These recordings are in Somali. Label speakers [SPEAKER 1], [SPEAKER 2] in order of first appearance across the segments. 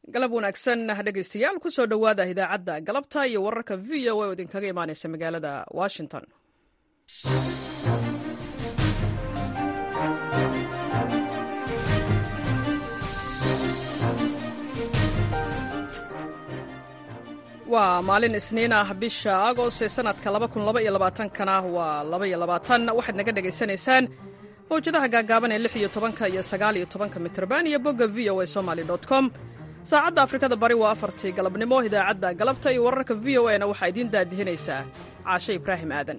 [SPEAKER 1] galab wanaagsan dhegaystayaal ku soo dhowaada idaacadda galabta iyo wararka v o a oo idinkaga imaanaysa magaalada washington waa maalin isniin ah bisha agost ee sanadka kana waa waxaad naga dhegaysanaysaan mawjadaha gaagaaban ee iyo tobanka iyo sagaaliyo tobanka mitrban iyo bogga v o a somaly com saacadda afrikada bari waa afartii galabnimo idaacadda galabta iyo wararka v o a na waxaa idiin daadihinaysaa caashe ibraahim aadan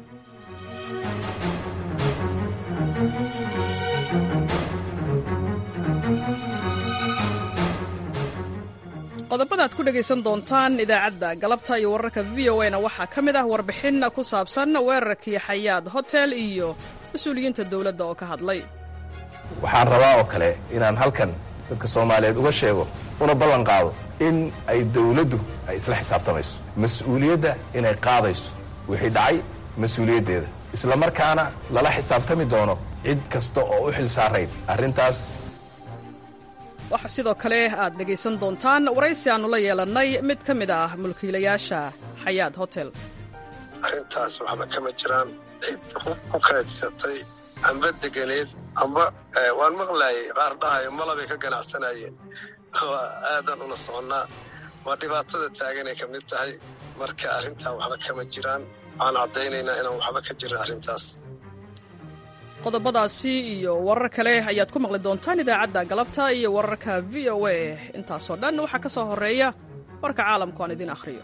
[SPEAKER 1] qodobada aad ku dhegaysan doontaan idaacadda galabta iyo wararka v o a na waxaa ka mid ah warbixin ku saabsan weerarkii xayaad hotel iyo mas-uuliyiinta dowladda oo ka hadlay
[SPEAKER 2] waxaan rabaa oo kale inaan halkan dadka soomaaliyeed uga sheego una ballan qaado in ay dawladdu ay isla xisaabtamayso mas-uuliyadda inay qaadayso wixii dhacay mas-uuliyaddeeda isla markaana lala xisaabtami doono cid kasta oo u xil saarayd arrintaas
[SPEAKER 1] waxaa sidoo kale aad dhegaysan doontaan waraysi aannu la yeelannay mid ka mid ah mulkiilayaasha xayaad hotel
[SPEAKER 3] arrintaas waxba kama jiraan cid ku kaydsatay amba deganeed amba waan maqlaayay qaar dhahayo malabay ka ganacsanayeen waa aadan ula soconnaa waa dhibaatada taaganay ka mid tahay marka arrintaa waxba kama jiraan waxaan caddaynaynaa inaan waxba ka jirin arrintaas
[SPEAKER 1] qodobadaasi iyo warar kale ayaad ku maqli doontaan idaacadda galabta iyo wararka v o a intaasoo dhan waxaa ka soo horreeya warka caalamku aan idiin akhriyo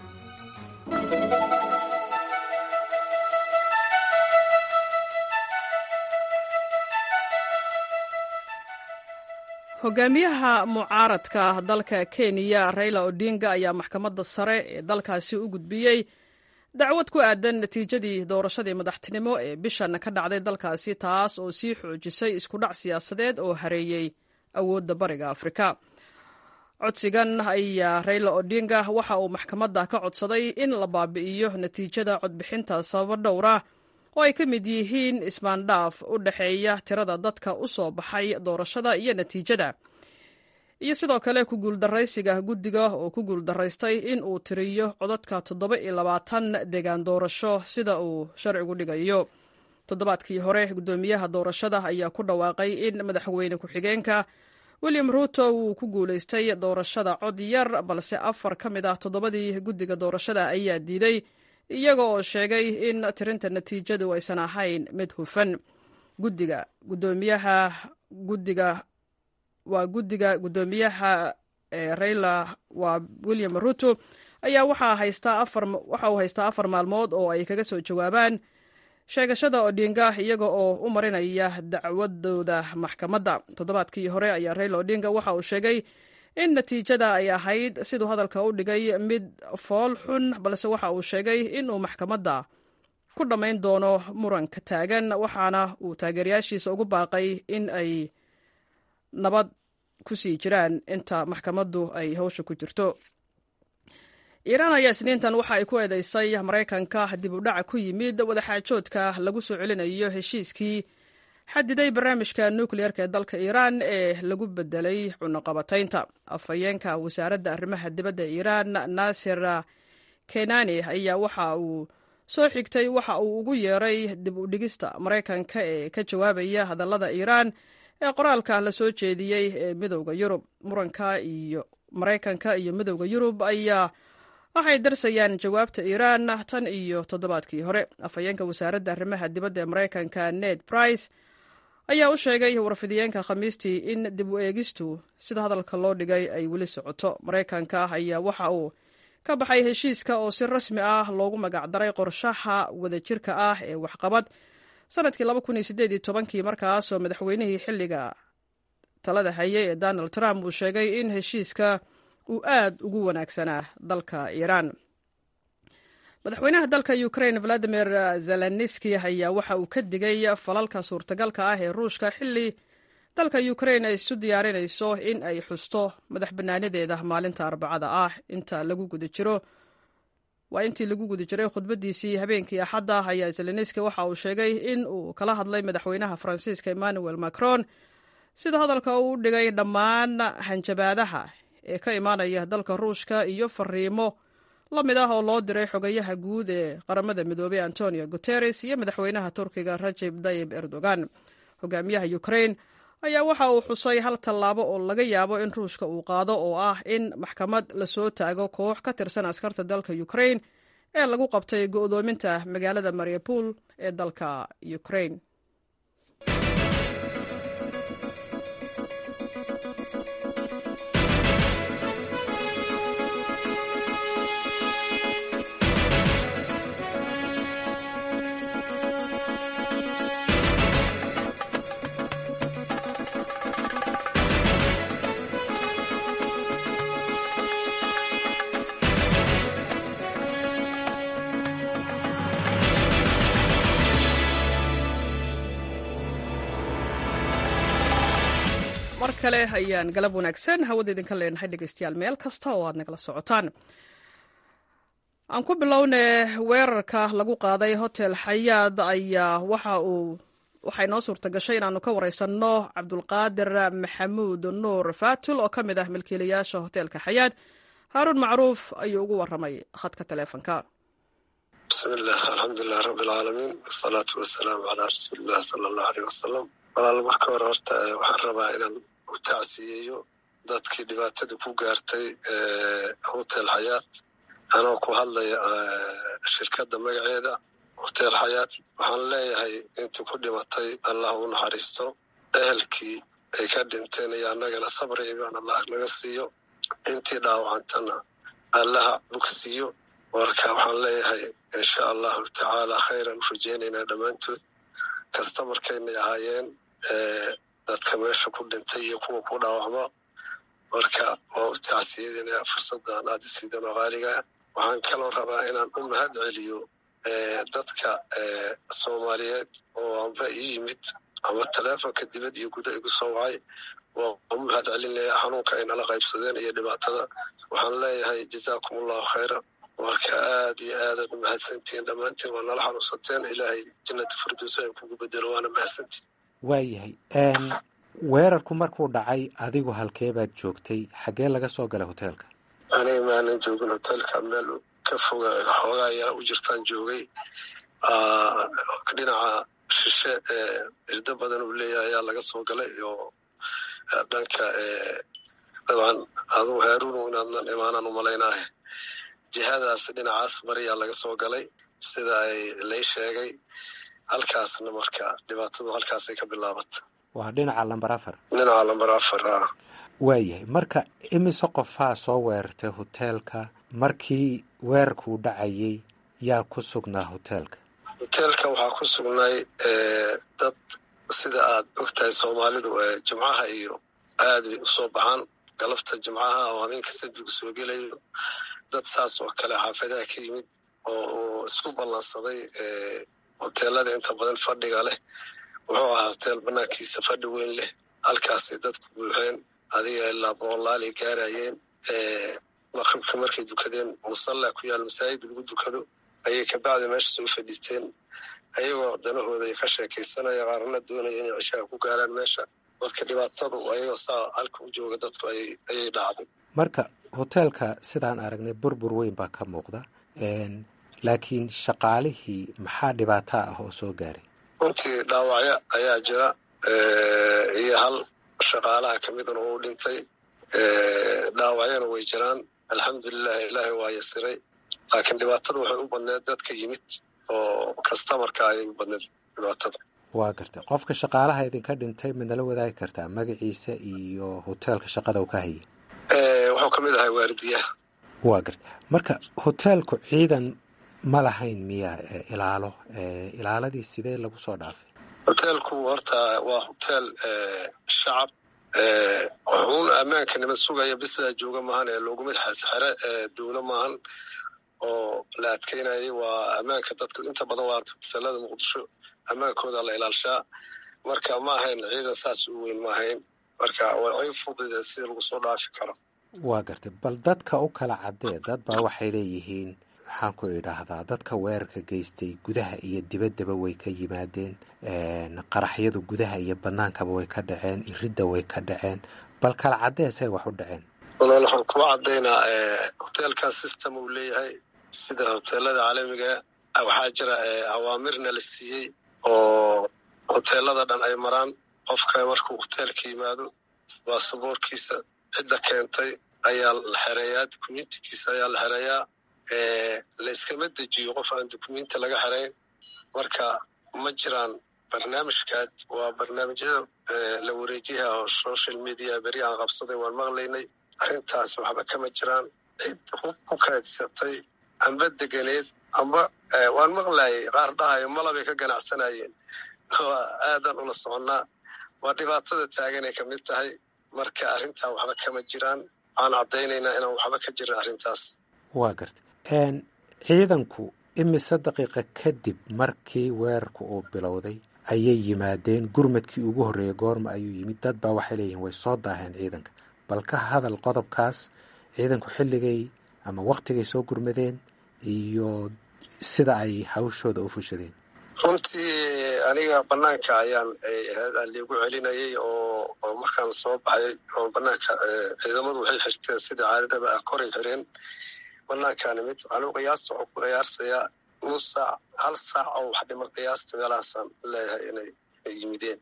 [SPEAKER 1] hogaamiyaha mucaaradka dalka kenya raila odinga ayaa maxkamadda sare ee dalkaasi u gudbiyey dacwad ku aadan natiijadii doorashadii madaxtinimo ee bishan ka dhacday dalkaasi taas oo sii xoojisay iskudhac siyaasadeed oo hareeyey awoodda bariga afrika codsigan ayaa raila odinga waxa uu maxkamadda ka codsaday in la baabi'iyo natiijada codbixinta sababo dhowra oo ay ka mid yihiin ismaandhaaf u dhexeeya tirada dadka u soo baxay doorashada iyo natiijada iyo sidoo kale ku guuldaraysiga guddiga oo ku guuldaraystay in uu tiriyo codadka toddoba iyo labaatan deegaan doorasho sida uu sharcigu dhigayo toddobaadkii hore guddoomiyaha doorashada ayaa ku dhawaaqay in madaxweyne ku-xigeenka william ruuto uu ku guulaystay doorashada cod yar balse afar ka mid ah toddobadii guddiga doorashada ayaa diiday iyaga oo sheegay in tirinta natiijadu aysan ahayn mid hufan guddiga gudoomiyaha guddiga waa guddiga guddoomiyaha raila waa william ruto ayaa waxaa haystaa afar waxa uu haystaa afar maalmood oo ay kaga soo jawaabaan sheegashada odinga iyaga oo u marinaya dacwadooda maxkamadda toddobaadkii hore ayaa raila odinga waxa uu sheegay in natiijada ay ahayd siduu hadalka u dhigay mid fool xun balse waxa uu sheegay inuu maxkamadda ku dhammayn doono muranka taagan waxaana uu taageerayaashiisa ugu baaqay in ay nabad ku sii jiraan inta maxkamaddu ay hawsha ku jirto iiraan ayaa isniintan waxa ay ku eedeysay maraykanka dib u dhaca ku yimid wadaxaajoodka lagu soo celinayo heshiiskii xadiday barnaamijka nukliyeerka ee dalka iiraan ee lagu bedelay cunaqabataynta afhayeenka wasaaradda arrimaha dibadda iiraan naasir kenani ayaa waxa uu soo xigtay waxa uu ugu yeeray dib u dhigista maraykanka ee ka jawaabaya hadallada iiraan ee qoraalka la soo jeediyey ee midowda yurub muranka iyo maraykanka iyo midowda yurub ayaa waxay darsayaan jawaabta iiraan tan iyo toddobaadkii hore afhayeenka wasaaradda arrimaha dibadda ee maraykanka ned brice ayaa u sheegay warfidiyeenka khamiistii in dib u eegistu sida hadalka loo dhigay ay weli socoto maraykanka ayaa waxa uu ka baxay heshiiska oo si rasmi ah loogu magacdaray qorshaha wadajirka ah ee waxqabad sanadkii kii markaasoo madaxweynihii xilliga talada hayay ee donald trump uu sheegay in heshiiska uu aad ugu wanaagsanaa dalka iiraan madaxweynaha dalka ukrain valadimir zelenski ayaa waxa uu ka digay falalka suurtagalka ah ee ruushka xilli dalka ukrain ay isu diyaarinayso in ay xusto madax bannaanadeeda maalinta arbacada ah inta lagu guda jiro waa intii lagu guda jiray khudbadiisii habeenkii axadda ayaa zelenski waxa uu sheegay in uu kala hadlay madaxweynaha faransiiska emmanuel macron sida hadalka uu dhigay dhammaan hanjabaadaha ee ka imaanaya dalka ruushka iyo fariimo la mid ah oo loo diray xogayaha guud ee qaramada midoobey antonio guteres iyo madaxweynaha turkiga rajeb tayib erdogan hogaamiyaha ukrain ayaa waxa uu xusay hal tallaabo oo laga yaabo in ruushka uu qaado oo ah in maxkamad lasoo taago koox ka tirsan askarta dalka ukrain ee lagu qabtay go'doominta magaalada mariupol ee dalka ukrain mar kale ayaan galab wanaagsan hawada idinka leenahay dhegeystayaal meel kasta oo aad nagala socotaan aan ku bilowne weerarka lagu qaaday hotel xayaad ayaa waxa uu waxay noo suurta gashay inaanu ka wareysanno cabdulqaadir maxamuud nuur faatul oo ka mid ah milkiilayaasha hoteelka xayaad haaruun macruuf ayuu ugu waramay khadka taleefonka
[SPEAKER 3] bismillaah alxamdulilah rabbilcaalamiin wasalaatu wasalaamu calaa rasuulillahi sala allahu aleyh wasalam walaal marka hore horta waxaan rabaa inaan u tacsiyeeyo dadkii dhibaatada ku gaartay hotel xayaat anoo ku hadlaya shirkadda magaceeda hotel xayaat waxaan leeyahay intii ku dhimatay allah u naxariisto ehelkii ay ka dhinteen iyo annagana sabri ibaan allah naga siiyo intii dhaawacantana allaha bogsiiyo marka waxaan leeyahay insha allahu tacaala khayran u rajeynaynaa dhammaantood kasta markaynay ahaayeen dadka meesha ku dhintay iyo kuwa ku dhaawacma marka waa u tacsiyadinaya fursaddan aad isiidan oo qaaligaa waxaan kaloo rabaa inaan u mahad celiyo dadka soomaaliyeed oo amba ii yimid ama taleefonka dibad iyo guda igu soo wacay waa u mahad celinaya xanuunka ay nala qaybsadeen iyo dhibaatada waxaan leeyahay jazaakum allahu khayra marka aad iyo aadaad u mahadsantihiin dhammaantiin waa nala xanuunsateen ilaahay jannata firdowsa ay kugu bedelo waana mahadsantihin
[SPEAKER 4] waayahay weerarku markuu dhacay adigu halkee baad joogtay xaggee laga soo galay hoteelka
[SPEAKER 3] aniga maanan joogin hoteelka meel ka foga xoogaa ayaa u jirtaan joogay dhinaca shishe ee irdo badan uu leeyahay ayaa laga soo galay oo dhanka dabcan adugu haaruunu inaadnan imaanaan u malaynaahe jihadaas dhinacaas bariyaa laga soo galay sida ay lay sheegay halkaasna marka dhibaatadu halkaasay ka bilaabata
[SPEAKER 4] waa dhinaca lamber afar
[SPEAKER 3] dhinaca lamber afar a
[SPEAKER 4] waayahay marka imise qofaa soo weerartay hoteelka markii weerarkuu dhacayay yaa ku sugnaa hoteelka
[SPEAKER 3] hoteelka waxaa ku sugnay dad sida aad ogtahay soomaalidu jimcaha iyo aad bay usoo baxaan galabta jimcaha oo habeenka sabbigu soo gelayo dad saas oo kale xaafadaha ka yimid oo isku ballansaday hoteelada inta badan fadhiga leh wuxuu ahaa hoteel banaankiisa fadhi weyn leh halkaasay dadku buuxeen adiga ilaa boqolaalay gaarayeen maqribka markay dukadeen musalla ku yaal masaajid lagu dukado ayay kabacdi meesha soo fadhiisteen ayagoo danahooda ka sheekaysanaya qaarna doonaya inay cishaha ku gaaraan meesha marka dhibaatadu ayagoo saa halka u jooga dadku ayay dhacday
[SPEAKER 4] marka hoteelka sidaan aragnay burbur weyn baa ka muuqda laakiin shaqaalihii maxaa dhibaato ah oo soo gaaray
[SPEAKER 3] runtii dhaawacyo ayaa jira iyo hal shaqaalaha ka midana uu dhintay dhaawacyana way jiraan alxamdulilah ilaahay waa yasiray laakiin dhibaatada waxay u badneed dadka yimid oo kastamarka ayay u badneed dhibaatada
[SPEAKER 4] waa gartay qofka shaqaalaha idinka dhintay midnala wadaagi kartaa magaciisa iyo hoteelka shaqada uu ka hayay
[SPEAKER 3] wuxuu ka mid ahay waardiyaha
[SPEAKER 4] waa gartay marka hoteelku ciidan ma lahayn miya ilaalo ilaaladii sidee lagu soo dhaafay
[SPEAKER 3] hoteelku horta waa hoteel shacab wuxuuna ammaanka nima sugaya bisaa jooga maahan ee looguma xere dowlo maahan oo la adkeynayay waa ammaanka dadku inta badan waa hoteelada muqdisho ammaankooda la ilaalshaa marka ma ahayn ciidan saas u weyn ma ahayn marka way fudida sida lagu soo dhaafi karo
[SPEAKER 4] waa gartay bal dadka u kala caddee dad baa waxay leeyihiin waxaan ku idhaahdaa dadka weerarka geystay gudaha iyo dibaddaba way ka yimaadeen qaraxyadu gudaha iyo bannaankaba way ka dhaceen iridda way ka dhaceen bal kala caddeesay wax u dhaceen
[SPEAKER 3] walaal waxaan kuwa caddaynaa hoteelkan system uu leeyahay sida hoteelada caalamiga waxaa jira awaamirna la siiyey oo hoteelada dhan ay maraan qofka markuu hoteelka yimaado baasaboorkiisa cidda keentay ayaa la xereeyaa dukumentikiisa ayaa la xereeyaa layskama dejiyo qof aan dukumenti laga xerayn marka ma jiraan barnaamijkaad waa barnaamijyada la wareejiyaha oo social media beri aan qabsaday waan maqlaynay arrintaas waxba kama jiraan cid hub ku kaydsatay amba deganeed amba waan maqlayay qaar dhahayo malabay ka ganacsanayeen waa aadan ula soconnaa waa dhibaatada taaganay ka mid tahay marka arrintaa waxba kama jiraan waxaan caddaynaynaa inaan waxba ka jirin arrintaas
[SPEAKER 4] waa garta ciidanku imise daqiiqa kadib markii weerarku uu bilowday ayay yimaadeen gurmadkii ugu horreeyey goorma ayuu yimid dad baa waxay leeyihiin way soo daaheen ciidanka bal ka hadal qodobkaas ciidanku xilligay ama waktigay soo gurmadeen iyo sida ay hawshooda u fushadeen
[SPEAKER 3] runtii aniga banaanka ayaan liigu celinayay oo oo markaan soo baxay oo banaanka ciidamadu waxay xirteen sida caadadaba ah koray xireen banaankaani mid anuu qiyaasta waxuu ku qiyaarsayaa nus saac hal saac oo wax dhimar qiyaasta meelahaasaan leeyahay inay inay yimideen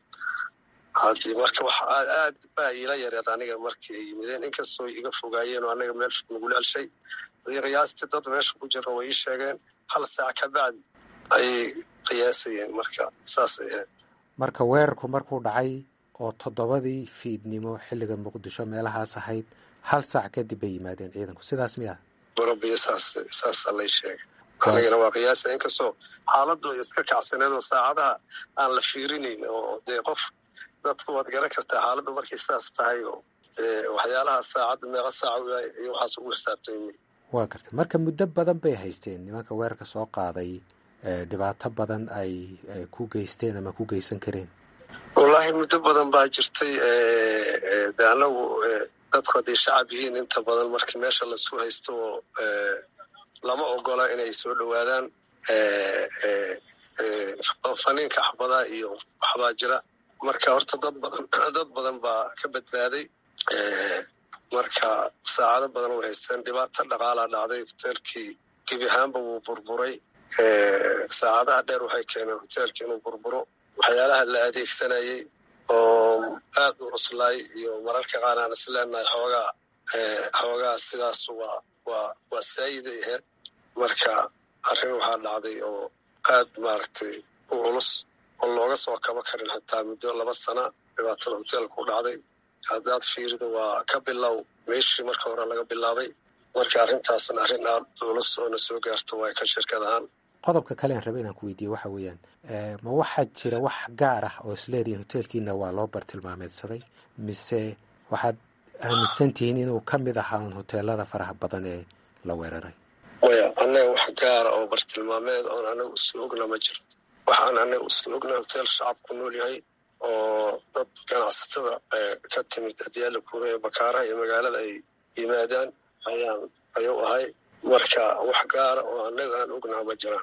[SPEAKER 3] haddii marka wax aad baa iila yareed aniga markii ay yimideen inkastoo iga fogaayeen oo anaga meel nagula celshay hadii qiyaastii dad meesha ku jira way ii sheegeen hal saac ka bacdi ayay qiyaasayeen marka saasay ahayd
[SPEAKER 4] marka weerarku markuu dhacay oo toddobadii fiidnimo xilliga muqdisho meelahaas ahayd hal saac kadib bay yimaadeen ciidanku sidaas miya
[SPEAKER 3] barabiyo saas saasa lay sheegay anigana waa qiyaasa inkastoo xaaladdu ay iska kacsaneed oo saacadaha aan la fiirinayn oo dee qof dadku waad garan kartaa xaaladdu markay saas tahay oo waxyaalaha saacadda meeqa saaca iyo waxaas ugu xisaabtay
[SPEAKER 4] waa gartay marka muddo badan bay haysteen nimanka weerarka soo qaaday dhibaato badan ay ku geysteen ama ku geysan kareen
[SPEAKER 3] wallaahi muddo badan baa jirtay de anagu dadku hadday shacab yihiin inta badan markii meesha laisku haysto oo lama ogola inay soo dhowaadaan faniinka axbadaha iyo waxbaa jira marka horta dad badan dad badan baa ka badbaaday marka saacado badan way haysteen dhibaato dhaqaalaa dhacday hoteelkii gebi ahaanba wuu burburay saacadaha dheer waxay keeneen hoteelka inuu burburo waxyaalaha la adeegsanayey oo aad u cuslaay iyo mararka qaar aan is leenahay xoogaa xoogaa sidaas waa waa waa saayiday ahayd marka arrin waxaa dhacday oo aad maaragtay u culus oo looga soo kaba karin xitaa muddo laba sana dhibaatada hoteelka u dhacday haddaad fiirido waa ka bilow meeshii marka hore laga bilaabay marka arrintaasna arrin aad culus oo na soo gaarto waa ka shirkad ahaan
[SPEAKER 4] qodobka kale aan raba inaan ku weydiiye waxa weeyaan ma waxaa jira wax gaar ah oo isleedihiin hoteelkiina waa loo bartilmaameedsaday mise waxaad aaminsan tihiin inuu ka mid ahaa un hoteelada faraha badan ee la weeraray
[SPEAKER 3] maya annaga wax gaara oo bartilmaameed oon anaga isla ogna ma jiro waxaan anaga isla ogna hoteel shacab ku nool yahay oo dad ganacsatada ka timid adyaala kuura ee bakaaraha iyo magaalada ay yimaadaan ayaan ayuu ahay marka wax gaara oo annaga aan ognaa ma jiraan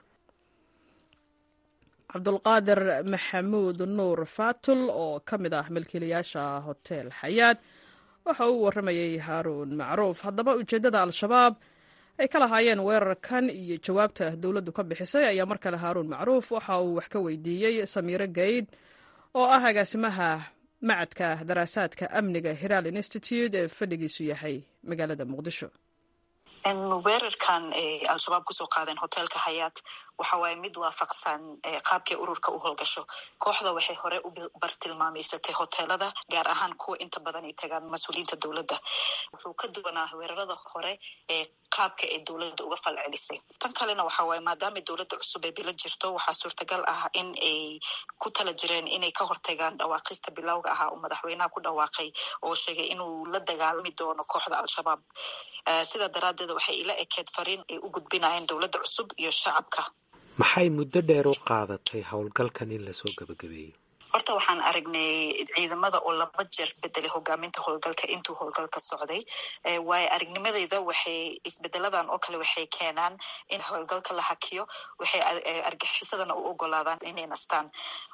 [SPEAKER 1] cabdulqaadir maxamuud nuur faatul oo ka mid ah milkiilayaasha hotel xayaad waxa uu warramayey haaruun macruuf haddaba ujeeddada al-shabaab ay ka lahaayeen weerarkan iyo jawaabta dowladdu ka bixisay ayaa mar kale haaruun macruuf waxa uu wax ka weydiiyey samiire gaydh oo ah agaasimaha macadka daraasaadka amniga hiraal institute ee fadhigiisu yahay magaalada muqdisho
[SPEAKER 5] weerarkan al-shabaab kusoo qaadeen hoteelka hayaat waxa waaye mid waafaqsan qaabkay ururka u howlgasho kooxda waxay hore u bartilmaameysatay hoteelada gaar ahaan kuwa inta badan ay tagaan mas-uuliyiinta dowladda wuxuu ka duwanaa weerarada hore ee qaabka ay dowladda uga falcelisay tan kalena waxa waaye maadaama dowladda cusub ee bilo jirto waxaa suurtagal ah in ay ku tala jireen inay ka hortagaan dhawaaqista bilowga ahaa uu madaxweynaha ku dhawaaqay oo sheegay inuu la dagaalami doono kooxda al-shabaab sidaa daraaddeed waxay ila ekeed fariin ay u gudbinayeen dowladda cusub iyo shacabka
[SPEAKER 4] maxay muddo dheer u qaadatay howlgalkan in lasoo gabagabeeyo
[SPEAKER 5] horta waxaan aragnay ciidamada oo laba jeer bedelay hogaaminta howlgalka intuu howlgalka socday waayo aragnimadeyda waxay isbedeladan oo kale waxay keenaan in howlgalka la hakiyo waxay argaxisadana u ogolaadaan inay nastaan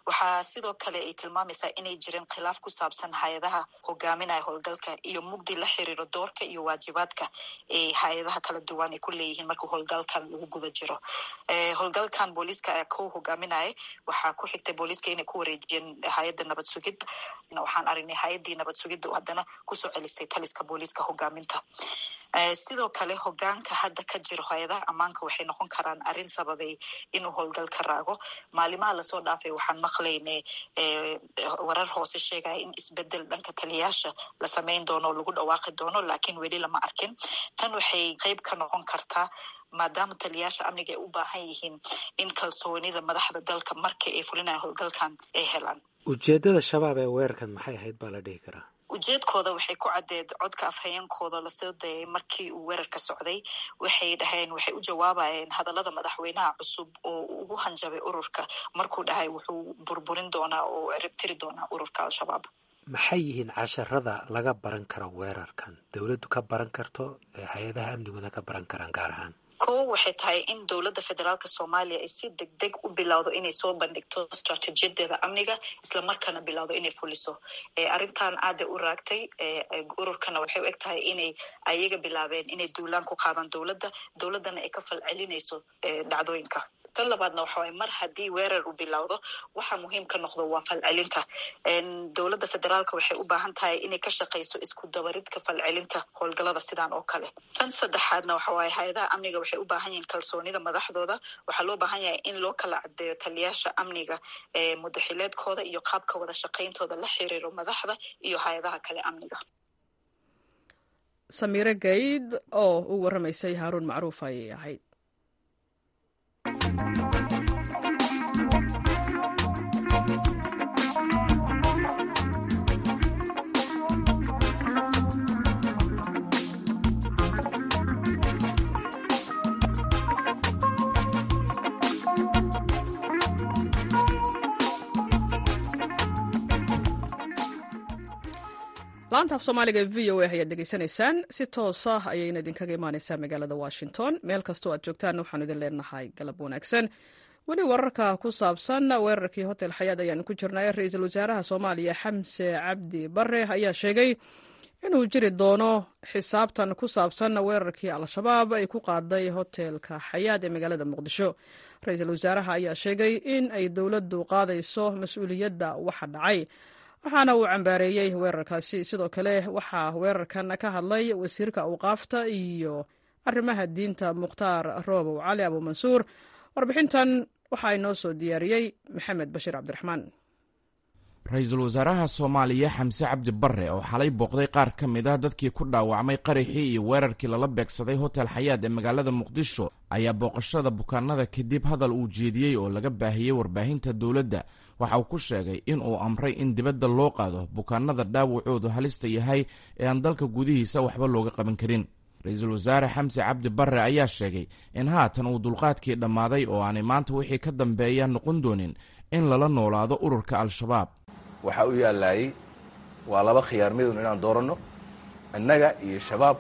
[SPEAKER 5] waxaa sidoo kale ay tilmaamaysaa inay jireen khilaaf ku saabsan hay-adaha hogaaminaya howlgalka iyo mugdi la xiriiro doorka iyo waajibaadka ay hay-adaha kala duwan ay ku leeyihiin marka howlgalkan lagu guda jiro howlgalkan booliiska ayaa ku hogaaminaya waxaa ku xigtay booliiska inay ku wareejiyeen hay-adda nabad sugidda waxaan aragnay hay-addii nabad sugidda oo haddana kusoo celisay taliska booliiska hogaaminta sidoo kale hogaanka hadda ka jiro hay-adaha ammaanka waxay noqon karaan arrin sababay inuu howlgal ka raago maalimaha lasoo dhaafay waxaan maqlaynay warar hoose sheegaya in isbedel dhanka taliyaasha la samayn doono oo lagu dhawaaqi doono laakiin weli lama arkin tan waxay qeyb ka noqon kartaa maadaama taliyaasha amniga ay u baahan yihiin in kalsoonida madaxda dalka markii ay fulinayan howlgalkan ay helaan
[SPEAKER 4] ujeeddada shabaab ee weerarkan maxay ahayd baa la dhihi karaa
[SPEAKER 5] ujeedkooda waxay ku caddeed codka afhayeenkooda lasoo dayay markii uu weerarka socday waxay dhaheen waxay u jawaabayeen hadallada madaxweynaha cusub oo ugu hanjabay ururka markuu dhahay wuxuu burburin doonaa oo ciribtiri doonaa ururka al-shabaab
[SPEAKER 4] maxay yihiin casharada laga baran karo weerarkan dowladdu ka baran karto hay-adaha amniguna ka baran karaan gaar ahaan
[SPEAKER 5] kow waxay tahay in dowladda federaalka soomaaliya ay si deg deg u bilowdo inay soo bandhigto istraatiijiyadeeda amniga islamarkaana bilowdo inay fuliso arrintan aada u raagtay ururkana waxay u eg tahay inay ayaga bilaabeen inay duulaan ku qaadaan dowladda dowladdana ay ka falcelinayso dhacdooyinka tan labaadna waxa waye mar haddii weerar uu bilowdo waxa muhiim ka noqdo waa falcelinta dowladda federaalka waxay u baahan tahay inay ka shaqayso isku dabaridka falcelinta howlgalada sidaan oo kale tan saddexaadna waxa waaye hay-adaha amniga waxay u baahan yihiin kalsoonida madaxdooda waxaa loo baahan yahay in loo kala cadeeyo taliyaasha amniga mudaxileedkooda iyo qaabka wada shaqayntooda la xiriiro madaxda iyo hay-adaha kale amniga
[SPEAKER 1] samiire gayd oo u waramaysay haaruun macruuf ayay ahayd laanta af soomaaliga ee v o a ayaad degeysanaysaan si toosa ayayna idinkaga imaaneysaa magaalada washington meel kastoo aad joogtaan waxaanu idin leenahay galab wanaagsan weli wararka ku saabsan weerarkii hotel xayaad ayaanu ku jirnay ra-iisul wasaaraha soomaaliya xamse cabdi bare ayaa sheegay inuu jiri doono xisaabtan ku saabsan weerarkii al-shabaab ay ku qaaday hotelka xayaad ee magaalada muqdisho ra-iisul wasaaraha ayaa sheegay in ay dowladdu qaadayso mas-uuliyadda waxa dhacay waxaana uu cambaareeyey weerarkaasi sidoo kale waxaa weerarkan ka hadlay wasiirka awqaafta iyo arrimaha diinta mukhtaar roobow cali abuumansuur warbixintan waxaa inoo soo diyaariyey maxamed bashiir cabdiraxmaan
[SPEAKER 6] ra-iisul wasaaraha soomaaliya xamse cabdi barre oo xalay booqday qaar ka mid ah dadkii ku dhaawacmay qaraxii iyo weerarkii lala beegsaday hotel xayaad ee magaalada muqdisho ayaa booqashada bukaanada kadib hadal uu jeediyey oo laga baahiyey warbaahinta dowladda waxa uu ku sheegay in uu amray in dibadda loo qaado bukaanada dhaawacoodu halista yahay ee aan dalka gudihiisa waxba looga qaban karin ra-iisul wasaare xamse cabdi barre ayaa sheegay in haatan uu dulqaadkii dhammaaday oo aanay maanta wixii ka dambeeya noqon doonin in lala noolaado ururka al-shabaab
[SPEAKER 2] waxaa u yaallaayey waa laba khiyaar midun inaan dooranno innaga iyo shabaab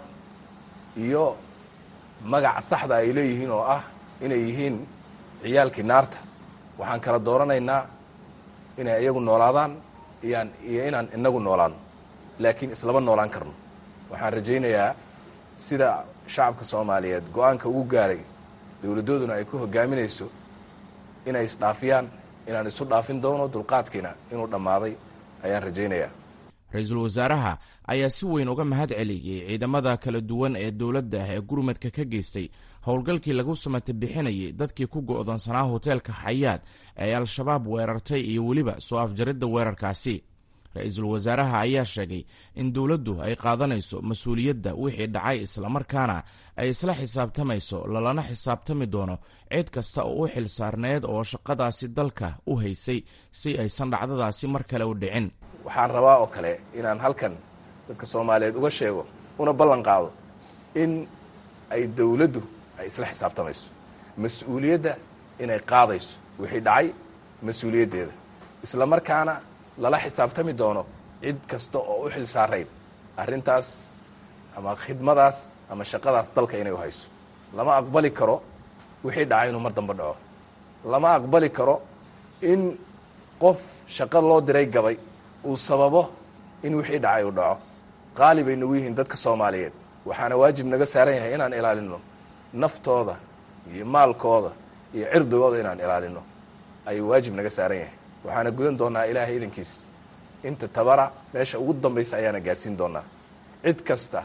[SPEAKER 2] iyo magaca saxda ay leeyihiin oo ah inay yihiin ciyaalkii naarta waxaan kala dooranaynaa inay iyagu noolaadaan iyaan iyo inaan inagu noolaanno laakiin islama noolaan karno waxaan rajaynayaa sida shacabka soomaaliyeed go-aanka ugu gaaray dowladdooduna ay ku hogaaminayso inay isdhaafiyaan inaan isu dhaafin doono dulqaadkiina inuu dhammaaday ayaan rajaynayaa
[SPEAKER 6] ra-iisul wasaaraha ayaa si weyn uga mahad celiyey ciidamada kala duwan ee dowladda ee gurmadka ka geystay howlgalkii lagu samata bixinayay dadkii ku go'doonsanaa hoteelka xayaad ee al-shabaab weerartay iyo weliba soo afjaridda weerarkaasi ra-iisul wasaaraha ayaa sheegay in dowladdu ay qaadanayso mas-uuliyadda wixii dhacay islamarkaana ay isla xisaabtamayso lalana xisaabtami doono cid kasta oo u xil saarneed oo shaqadaasi dalka u haysay si aysan dhacdadaasi mar kale u dhicin
[SPEAKER 2] waxaan rabaa oo kale inaan halkan dadka soomaaliyeed uga sheego una ballan qaado in ay dowladdu ay isla xisaabtamayso mas-uuliyadda inay qaadayso wixii dhacay mas-uuliyaddeeda islamarkaana lala xisaabtami doono cid kasta oo u xil saarayd arrintaas ama khidmadaas ama shaqadaas dalka inay u hayso lama aqbali karo wixii dhacay inuu mar dambe dhaco lama aqbali karo in qof shaqo loo diray gabay uu sababo in wixii dhacay uu dhaco qaali bay nagu yihiin dadka soomaaliyeed waxaana waajib naga saaran yahay inaan ilaalino naftooda iyo maalkooda iyo cirdigooda inaan ilaalino ayuu waajib naga saaran yahay waxaana gudan doonaa ilaahay idankiis inta tabara meesha ugu dambaysa ayaana gaarsiin doonaa cid kasta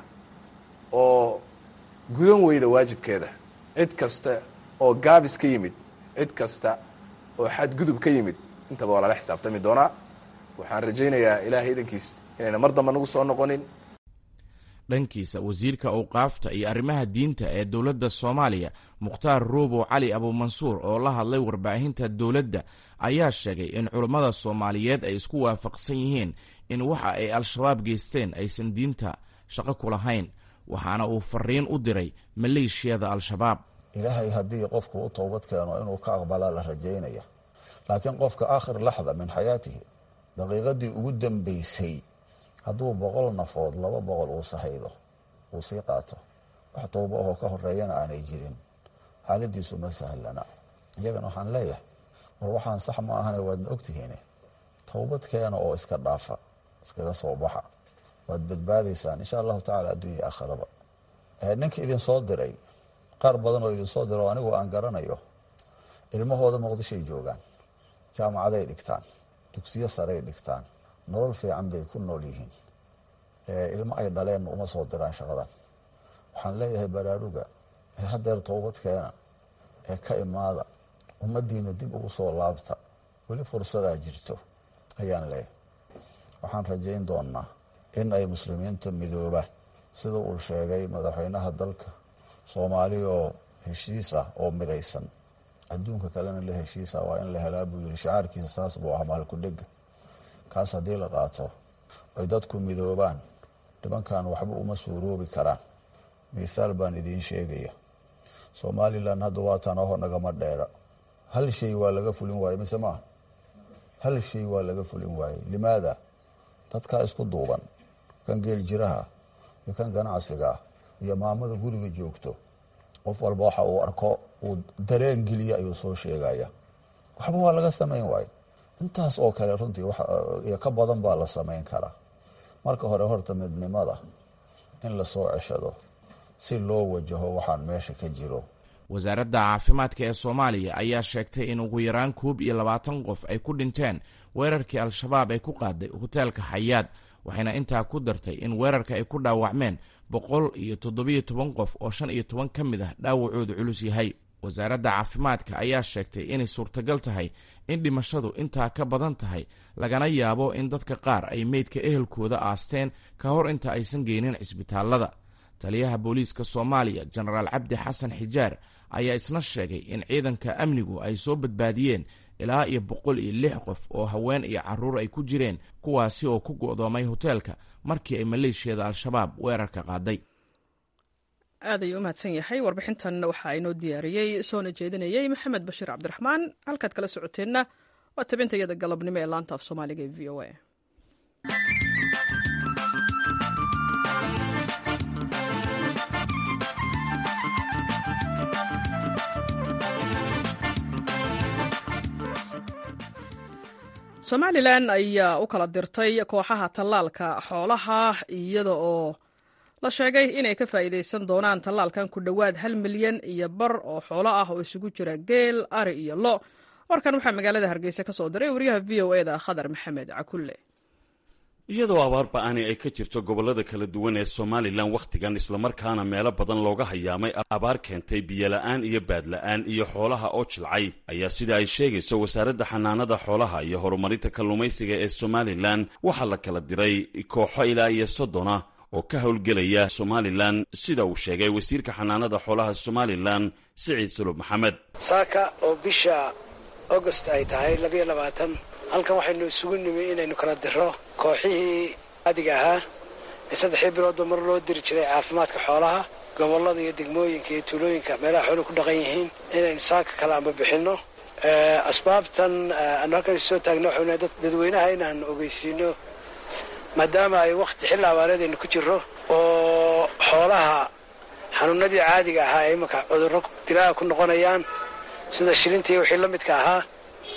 [SPEAKER 2] oo gudan weyda waajibkeeda cid kasta oo gaabis ka yimid cid kasta oo xadgudub ka yimid intaba waa lala xisaabtami doonaa waxaan rajaynayaa ilaahay idankiis inayna mar damba nagu soo noqonin
[SPEAKER 6] dhankiisa wasiirka awqaafta iyo arrimaha diinta ee dowladda soomaaliya mukhtaar ruubow cali abuumansuur oo la hadlay warbaahinta dowladda ayaa sheegay in culummada soomaaliyeed ay isku waafaqsan yihiin in waxa ay al-shabaab geysteen aysan diinta shaqo ku lahayn waxaana uu fariin u diray maleeshiyada al-shabaab
[SPEAKER 7] ilaahay haddii qofku u toobad keeno inuu ka aqbalaa la rajaynaya laakiin qofka aakhir laxda min xayaatihi daqiiqadii ugu dambaysay hadduu boqol nafood laba boqol uu sahaydo uu sii qaato wax towbo ahoo ka horeeyana aanay jirin xaaladiisu ma sahlana iyagana waxaan leeyahay war waxaan sax ma ahane waadna ogtihiin towbad keena oo iska dhaafa iskaga soo baxa waad badbaadaysaan insha allahu tacala adduunya aakhiraba ninka idin soo diray qaar badan oo idin soo dira oo anigu aan garanayo ilmahooda muqdishoay joogaan jaamacaday dhigtaan dugsiyo saray dhigtaan nolol fiican bay ku nool yihiin ilmo ay dhaleenna uma soo diraan shaqadan waxaan leeyahay baraaruga ee haddeer toobad keena ee ka imaada ummaddiina dib ugu soo laabta weli fursadaa jirto ayaan leeyahay waxaan rajayn doonaa in ay muslimiinta midoobaan sida uu sheegay madaxweynaha dalka soomaali oo heshiis ah oo midaysan adduunka kalena la heshiisa waa in la helaa buu yiri shacaarkiisa saas buu ah maalkudhega kaas haddii la qaato ay dadku midoobaan nimankan waxba uma suuroobi karaan misaal baan idiin sheegaya somalilan hadda waatan aho nagama dheera hal shay waa laga fulin waaye mise maaha hal shay waa laga fulin waaye limaada dadkaa isku duuban kan geel jiraha iyo kan ganacsiga iyo maamada guriga joogto qof walba waxa uu arko uu dareen geliya ayuu soo sheegaya waxba waa laga samayn waaye intaas oo kale runtii iyo ka badan baa la samayn karaa marka hore horta midnimada in lasoo ceshado si loo wajaho waxaan meesha ka jiro
[SPEAKER 6] wasaaradda caafimaadka ee soomaaliya ayaa sheegtay in ugu yaraan koob iyo labaatan qof ay ku dhinteen weerarkii al-shabaab ay ku qaaday hoteelka xayaad waxayna intaa ku dartay in weerarka ay ku dhaawacmeen boqol iyo toddobiyo toban qof oo shan iyo toban ka mid ah dhaawacoodu culus yahay wasaaradda caafimaadka ayaa sheegtay inay suurtagal tahay in dhimashadu intaa ka badan tahay lagana yaabo in dadka qaar ay meydka ehelkooda aasteen ka hor inta aysan geynin cisbitaallada taliyaha booliiska soomaaliya jenaraal cabdi xasan xijaar ayaa isna sheegay in ciidanka amnigu ay soo badbaadiyeen ilaa iyo boqol iyo lix qof oo haween iyo caruur ay ku jireen kuwaasi oo ku go'doomay hoteelka markii ay maleeshiyada al-shabaab weerarka qaaday
[SPEAKER 1] aad ayuu u mahadsan yahay warbixintan waxaa inoo diyaariyey soona jeedinayey maxamed bashiir cabdiraxmaan halkaad kala socoteenna waa tabintayada galabnimo ee laanta af soomaaliga ee v o a somalilan ayaa u kala dirtay kooxaha tallaalka xoolaha iyada oo la sheegay inay ka faa'iidaysan doonaan tallaalkan ku dhowaad hal milyan iyo bar oo xoolo ah oo isugu jira geel ari iyo lo warkan waxaa magaalada hargeysa ka soo diray wariyaha v o eda khadar maxamed cakulle
[SPEAKER 8] iyadoo abaar ba-ani ay ka jirto gobollada kala duwan ee somalilan wakhtigan islamarkaana meelo badan looga hayaamay abaar keentay biyola'aan iyo baadla'aan iyo xoolaha oo jilcay ayaa sida ay sheegayso wasaaradda xanaanada xoolaha iyo horumarinta kalluumaysiga ee somalilan waxaa la kala diray kooxo ilaa iyo soddona oo ka howlgelaya somalilan sida uu sheegay wasiirka xanaanada xoolaha somalilan siciid sulub maxamed
[SPEAKER 9] saaka oo bisha agost ay tahay labayo labaatan halkan waxaynu isugu nimi inaynu kala diro kooxihii adiga ahaa ee saddexdii biloodba mar loo diri jiray caafimaadka xoolaha gobollada iyo degmooyinka iyo tuulooyinka meelaha xooluhu ku dhaqan yihiin inaynu saaka kale amba bixinno asbaabtan aanu halkan soo taagno waxaynu dadweynaha inaan ogeysiino maadaama ay wakhti xilli abaareed aynu ku jirro oo xoolaha xanuunadii caadiga ahaa ee imanka cudurro dilaaha ku noqonayaan sida shilintii wixii la midka ahaa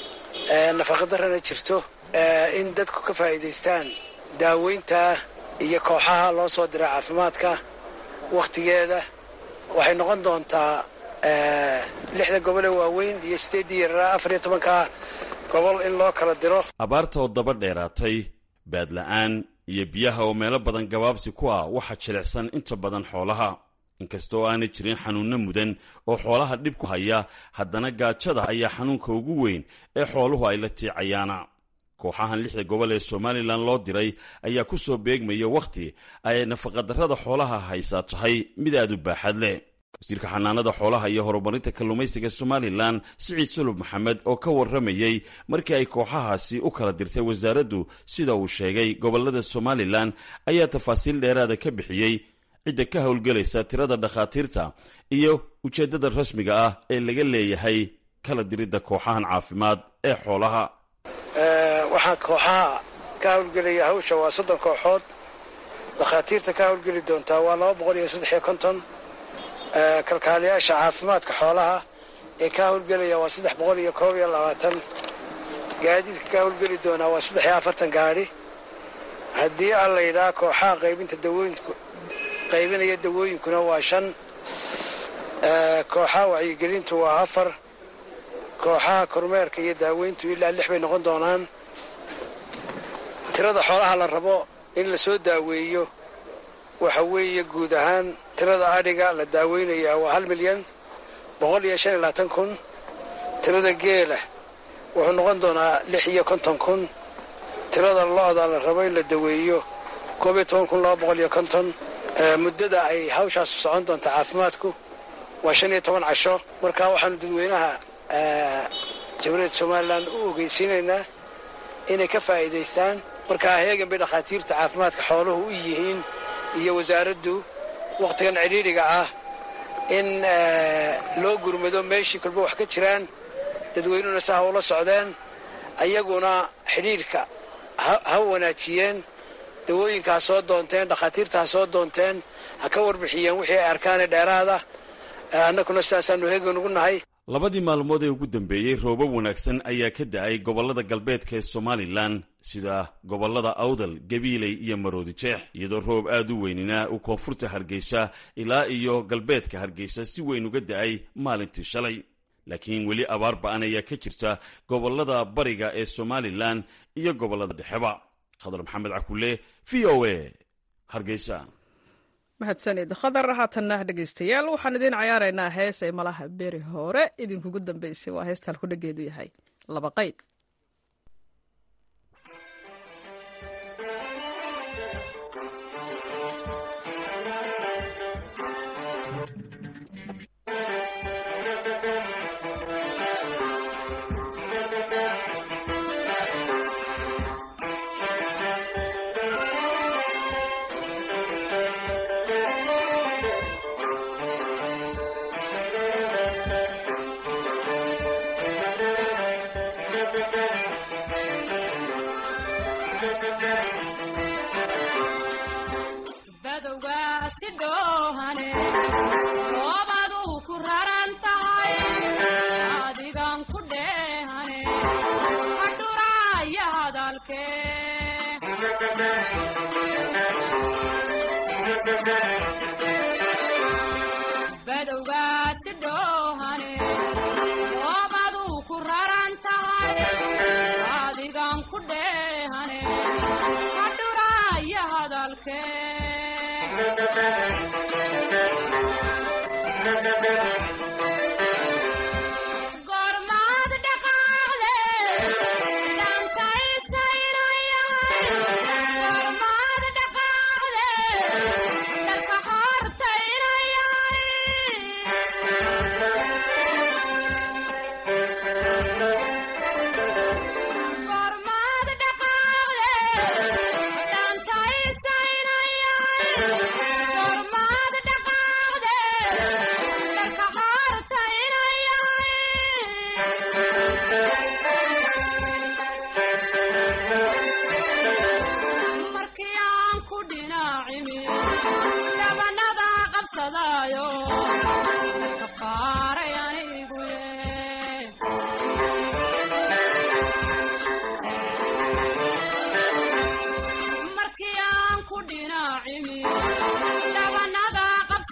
[SPEAKER 9] nafaqadarrana jirto in dadku ka faa'iidaystaan daaweynta iyo kooxaha loo soo dira caafimaadka wakhtigeeda waxay noqon doontaa lixda gobol ee waaweyn iyo sideeddii yaraa afar iyo tobanka gobol in loo kala diro
[SPEAKER 8] abaarta oo daba dheeraatay baadla-aan iyo biyaha oo meelo badan gabaabsi ku ah waxaa jilicsan inta badan xoolaha inkastoo aanay jirin xanuunno mudan oo xoolaha dhib ku haya haddana gaajada ayaa xanuunka ugu weyn ee xooluhu ay la tiicayaana kooxahan lixda gobol ee somalilan loo diray ayaa ku soo beegmaya wakhti ay nafaqadarrada xoolaha haysaa tahay mid aad u baaxad leh wasiirka xanaanada xoolaha iyo horumarinta kalluumaysiga somalilan siciid sulub maxamed oo ka warramayey markii ay kooxahaasi u kala dirtay wasaaraddu sida uu sheegay gobollada somalilan ayaa tafaasiil dheeraada ka bixiyey cidda ka howlgelaysa tirada dhakhaatiirta iyo ujeeddada rasmiga ah ee laga leeyahay kala diridda kooxahan caafimaad ee xoolaha
[SPEAKER 9] waxaa kooxaha ka howlgelaya hawsha waa soddon kooxood dhakhaatiirta ka howlgeli doontaa waa laba boqol iyo saddex iyo konton kalkaaliyaasha caafimaadka xoolaha ee ka howlgelaya waa saddex boqol iyo koob iyo labaatan gaadiidka ka howlgeli doonaa waa saddex iyo afartan gaadhi haddii aan la yidhaha kooxaha qaybinta dawooyinku qaybinaya dawooyinkuna waa shan kooxaha wacyigelintu waa afar kooxaha kormeerka iyo daaweyntu ilaa lix bay noqon doonaan tirada xoolaha la rabo in la soo daaweeyo waxa weeye guud ahaan tirada adhiga la daaweynayaa waa hal milyan boqol iyo shan iyo labaatan kun tirada geela wuxuu noqon doonaa lix iyo konton kun tirada lo-da la rabo in la daweeyo koob iyo toban kun laba boqol iyo konton muddada ay hawshaasu socon doonta caafimaadku waa shan iyo toban casho marka waxaanu dadweynaha jamhuuriyadda somalilan u ogeysiinaynaa inay ka faa'iidaystaan markaa heegan bay dhakhaatiirta caafimaadka xooluhu u yihiin iyo wasaaraddu wakhtigan cidhiidhiga ah in loo gurmado meeshii kolba wax ka jiraan dadweynuhuna si ha ula socdeen ayaguna xidhiidhka ha wanaajiyeen dawooyinka ha soo doonteen dhakhaatiirta ha soo doonteen ha ka warbixiyeen wixii ay arkaanee dheeraada annaguna sidaasaanu heegan ugu nahay
[SPEAKER 8] labadii maalmood ee ugu dambeeyey roobab wanaagsan ayaa ka da-ay gobollada galbeedka ee somalilan sida gobollada awdal gabiiley iyo maroodi jeex iyadoo roob aad u weynina uu koonfurta hargeysa ilaa iyo galbeedka hargeysa si weyn uga da-ay maalintii shalay laakiin weli abaar ba-an ayaa ka jirta gobollada bariga ee somalilan iyo gobollada dhexeba khadar maxamed cakule v o a hargeysa
[SPEAKER 1] mahadsanid khadar haatanna dhegaystayaal waxaan idiin cayaaraynaa hees ay malaha beri hore idinkugu dambeysay waa heestaan ku dhageedu yahay laba qayd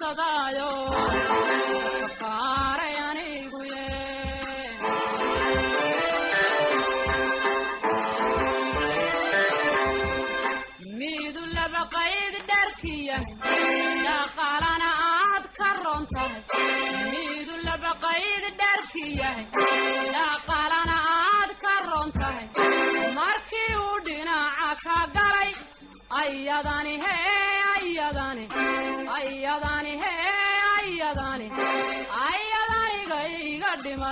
[SPEAKER 10] qabsadaayo kafaaray anigu ye midu laba qayd dharkiya dhaqaalana aad ka ron tahay midu laba qayd dharkiyahay dhaqaalana aad ka ron tahay markii uu dhinaca ka galay ayadani he ayadani ayadani he ayadani ayadaniga iga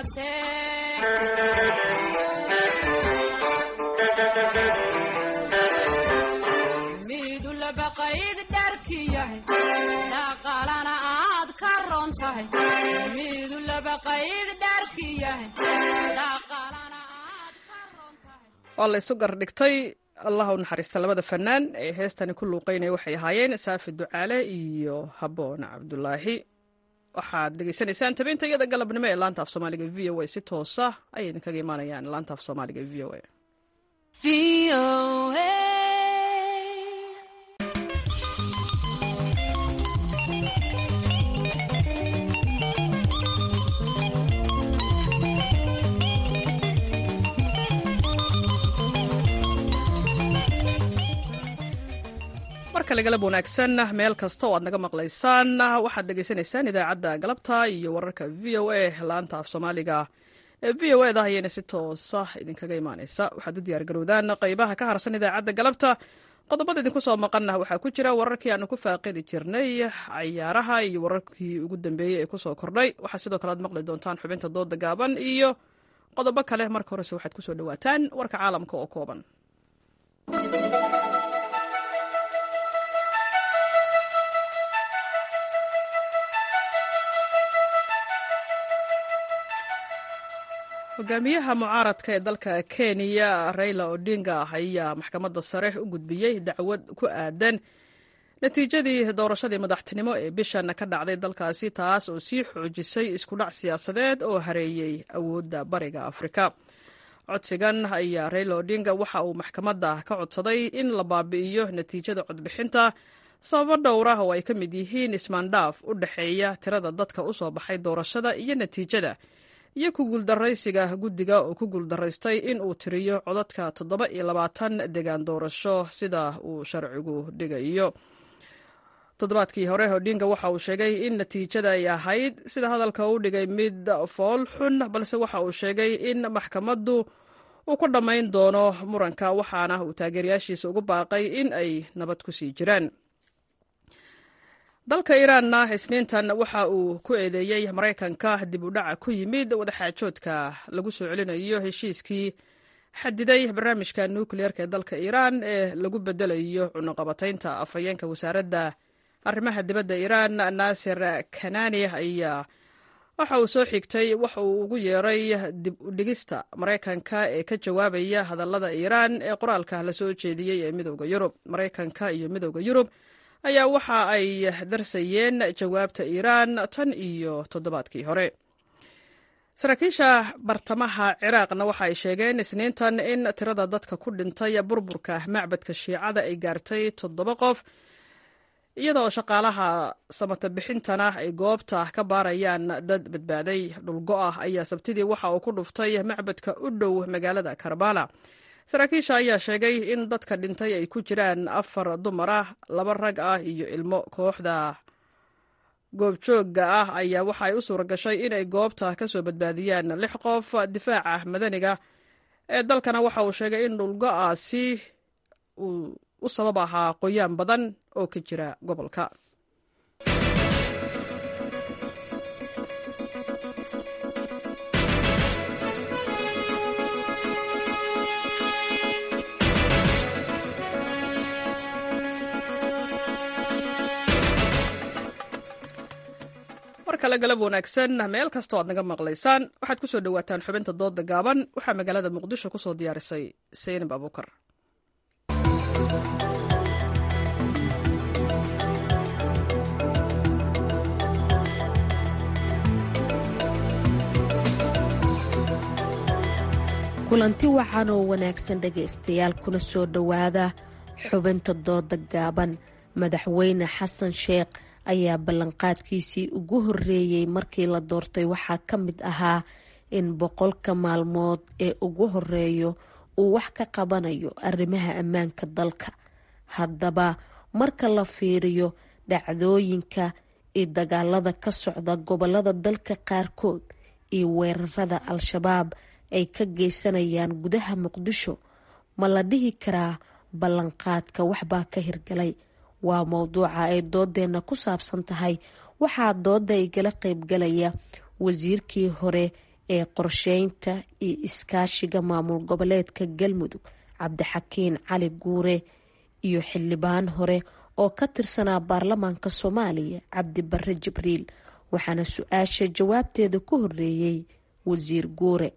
[SPEAKER 10] dhimatee midu laba qayd dharkiyahay dhaqaalana aad ka ron tahay midu laba qayd dharkiyahay dhaqaalana
[SPEAKER 1] waa la isu gardhigtay allah u naxariista labada fanaan ee heestani ku luuqeynaya waxay ahaayeen saafi ducaale iyo haboon cabdulaahi waxaad dhegeysanaysaan tabinta iyada galabnimo ee laanta af soomaaliga v o a si toosa ayay idinkaga imaanayaan laanta af soomaaliga v o a markale galab wanaagsan meel kasta oo aad naga maqlaysaan waxaad dhegaysanaysaan idaacadda galabta iyo wararka v o a laanta af soomaaliga ee v o eda ayayna si toosa idinkaga imaaneysa waxaad u diyaargarowdaan qeybaha ka harsan idaacadda galabta qodobada idinku soo maqanna waxaa ku jira wararkii aanu ku faaqidi jirnay cayaaraha iyo wararkii ugu dambeeyey ee kusoo kordhay waxaa sidoo kale aad maqli doontaan xubinta dooda gaaban iyo qodobo kale marka horese waxaad kusoo dhawaataan warka caalamka oo kooban hogaamiyaha mucaaradka ee dalka kenya raila odinga ayaa maxkamadda sare u gudbiyey dacwad ku aadan natiijadii doorashadii madaxtinimo ee bishan ka dhacday dalkaasi taas oo sii xoojisay iskudhac siyaasadeed oo hareeyey awoodda bariga afrika codsigan ayaa raila odinga waxa uu maxkamadda ka codsaday in la baabi'iyo natiijada codbixinta sababo dhowr ah oo ay ka mid yihiin ismaandhaaf u dhexeeya tirada dadka u soo baxay doorashada iyo natiijada iyo ku guuldaraysiga guddiga oo ku guuldaraystay in uu tiriyo codadka toddoba iyo labaatan degaan doorasho sida uu sharcigu dhigayo toddobaadkii hore odinga waxa uu sheegay in natiijada ay ahayd sida hadalka u dhigay mid fool xun balse waxa uu sheegay in maxkamaddu uu ku dhammayn doono muranka waxaana uu taageerayaashiisa ugu baaqay in ay nabad ku sii jiraan dalka iiraanna isniintan waxa uu ku eedeeyey maraykanka dib u dhaca ku yimid wadaxaajoodka lagu soo celinayo heshiiskii xadiday barnaamijka nukliyeerka ee dalka iiraan ee lagu bedelayo cunuqabataynta afhayeenka wasaaradda arrimaha dibadda iiraan naasir kanani ayaa waxa uu soo xigtay waxa uu ugu yeeray dib u dhigista maraykanka ee ka jawaabaya hadallada iiraan ee qoraalka la soo jeediyey ee midowda yurub maraykanka iyo midowda yurub ayaa waxa ay darsayeen jawaabta iiraan tan iyo toddobaadkii hore saraakiisha bartamaha ciraaqna waxa ay sheegeen isniintan in tirada dadka ku dhintay burburka macbadka shiicada ay gaartay toddoba qof iyadoo shaqaalaha samata bixintana ay goobta ka baarayaan dad badbaaday dhulgo-ah ayaa sabtidii waxa uu ku dhuftay macbadka u dhow magaalada karbala saraakiisha ayaa sheegay in dadka dhintay ay ku jiraan afar dumar ah laba rag ah iyo ilmo kooxda goobjoogga ah ayaa waxa ay u suura gashay inay goobta ka soo badbaadiyaan lix qof difaaca madaniga ee dalkana waxa uu sheegay in dhulgo-aasi uu u sabab ahaa qoyaan badan oo ka jira gobolka mar kale galab wanaagsan meel kastoo aad naga maqlaysaan waxaad ku soo dhowaataan xubinta dooda gaaban waxaa magaalada muqdisho ku soo diyaarisay seynab abuukar
[SPEAKER 11] kulanti wacan oo wanaagsan dhegaystayaal kuna soo dhowaada xubinta dooda gaaban madaxweyne xasan sheekh ayaa ballanqaadkiisii ugu horeeyey markii la doortay waxaa ka mid ahaa in boqolka maalmood ee ugu horeeyo uu wax ka qabanayo arrimaha ammaanka dalka haddaba marka la fiiriyo dhacdooyinka iyo dagaalada ka socda gobolada dalka qaarkood iyo weerarada al-shabaab ay ka geysanayaan gudaha muqdisho ma la dhihi karaa ballanqaadka waxbaa ka hirgalay waa mowduuca ay doodeena ku saabsan tahay waxaa dooda igala qeybgalaya wasiirkii hore ee qorsheynta iyo iskaashiga maamul goboleedka galmudug cabdixakiin cali guure iyo xildhibaan hore oo ka tirsanaa baarlamaanka soomaaliya cabdi bare jibriil waxaana su-aasha jawaabteeda ku horeeyey wasiir guure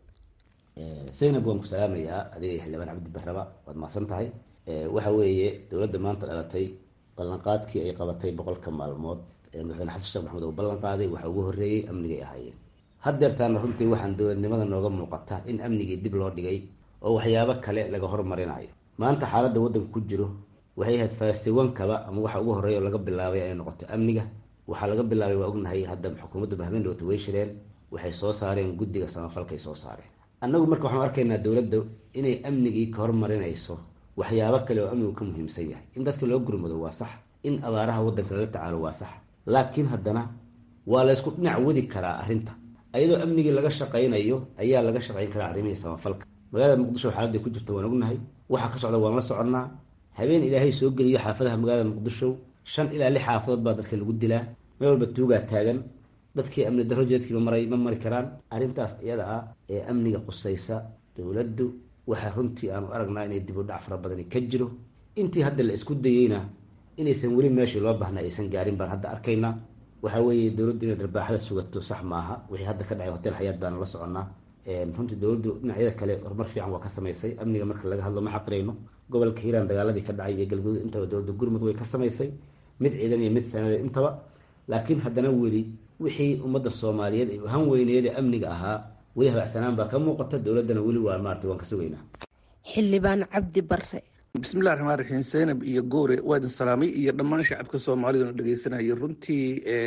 [SPEAKER 12] zaynab waan ku salaamayaa adiga iyo xildhibaan cabdi barraba waad mahadsan tahay waxa weeye dowladda maanta dhalatay ballanqaadkii ay qabatay boqolka maalmood ee madaxweyne xasan sheekh maxamed uu ballan qaaday waxa ugu horreeyey amnigay ahaayeen haddeertaana runtii waxaan dowladnimada nooga muuqata in amnigii dib loo dhigay oo waxyaabo kale laga hormarinayo maanta xaaladda waddanka ku jiro waxay ahayd faastiwankaba ama waxa ugu horreeya oo laga bilaabay ay noqoto amniga waxaa laga bilaabay waa ognahay hadda xukuumaddu bahmeyn dhowta way shireen waxay soo saareen guddiga samafalkay soo saareen annagu marka waxaanu arkaynaa dowladda inay amnigii ka hormarinayso waxyaabo kale oo amnigu ka muhiimsan yahay in dadka loo gurmado waa sax in abaaraha waddanka lala tacaalo waa sax laakiin haddana waa la ysku dhinac wadi karaa arrinta ayadoo amnigii laga shaqaynayo ayaa laga shaqayn karaa arrimihii samafalka magaalada muqdisho xaaladday ku jirta waan ognahay waxa ka socda waan la soconnaa habeen ilaahay soo geliyo xaafadaha magaalada muqdisho shan ilaa lix xaafadood baa dadka lagu dilaa meel walba tuugaa taagan dadkii amni darro jeedkiiba maray ma mari karaan arrintaas iyada ah ee amniga qusaysa dowladdu waxaa runtii aanu aragnaa inay dib u dhac fara badani ka jiro intii hadda la isku dayeyna inaysan weli meeshii loo baahna aysan gaarin baan hadda arkaynaa waxaa weeye dowladdu inay darbaaxada sugato sax maaha wixii hadda ka dhacay hotel xayaad baana la soconnaa runtii dowladdu dhinacyada kale horumar fiican waa ka samaysay amniga marka laga hadlo ma xaqirayno gobolka hiiraan dagaaladii ka dhacay iyo galguduud intaba dowladda gurmud way ka samaysay mid ciidan iyo mid sanada intaba laakiin haddana weli wixii ummadda soomaaliyeed ay han weyneeda amniga ahaa weli habacsanaan baa ka muuqata dowladdana weli waa maarata waan ka sugaynaa
[SPEAKER 11] xildhibaan cabdi bare
[SPEAKER 13] bismillahi raxmaan raxiim zaynab iyo goore waa idin salaamay iyo dhammaan shacabka soomaaliduna dhegeysanaya runtii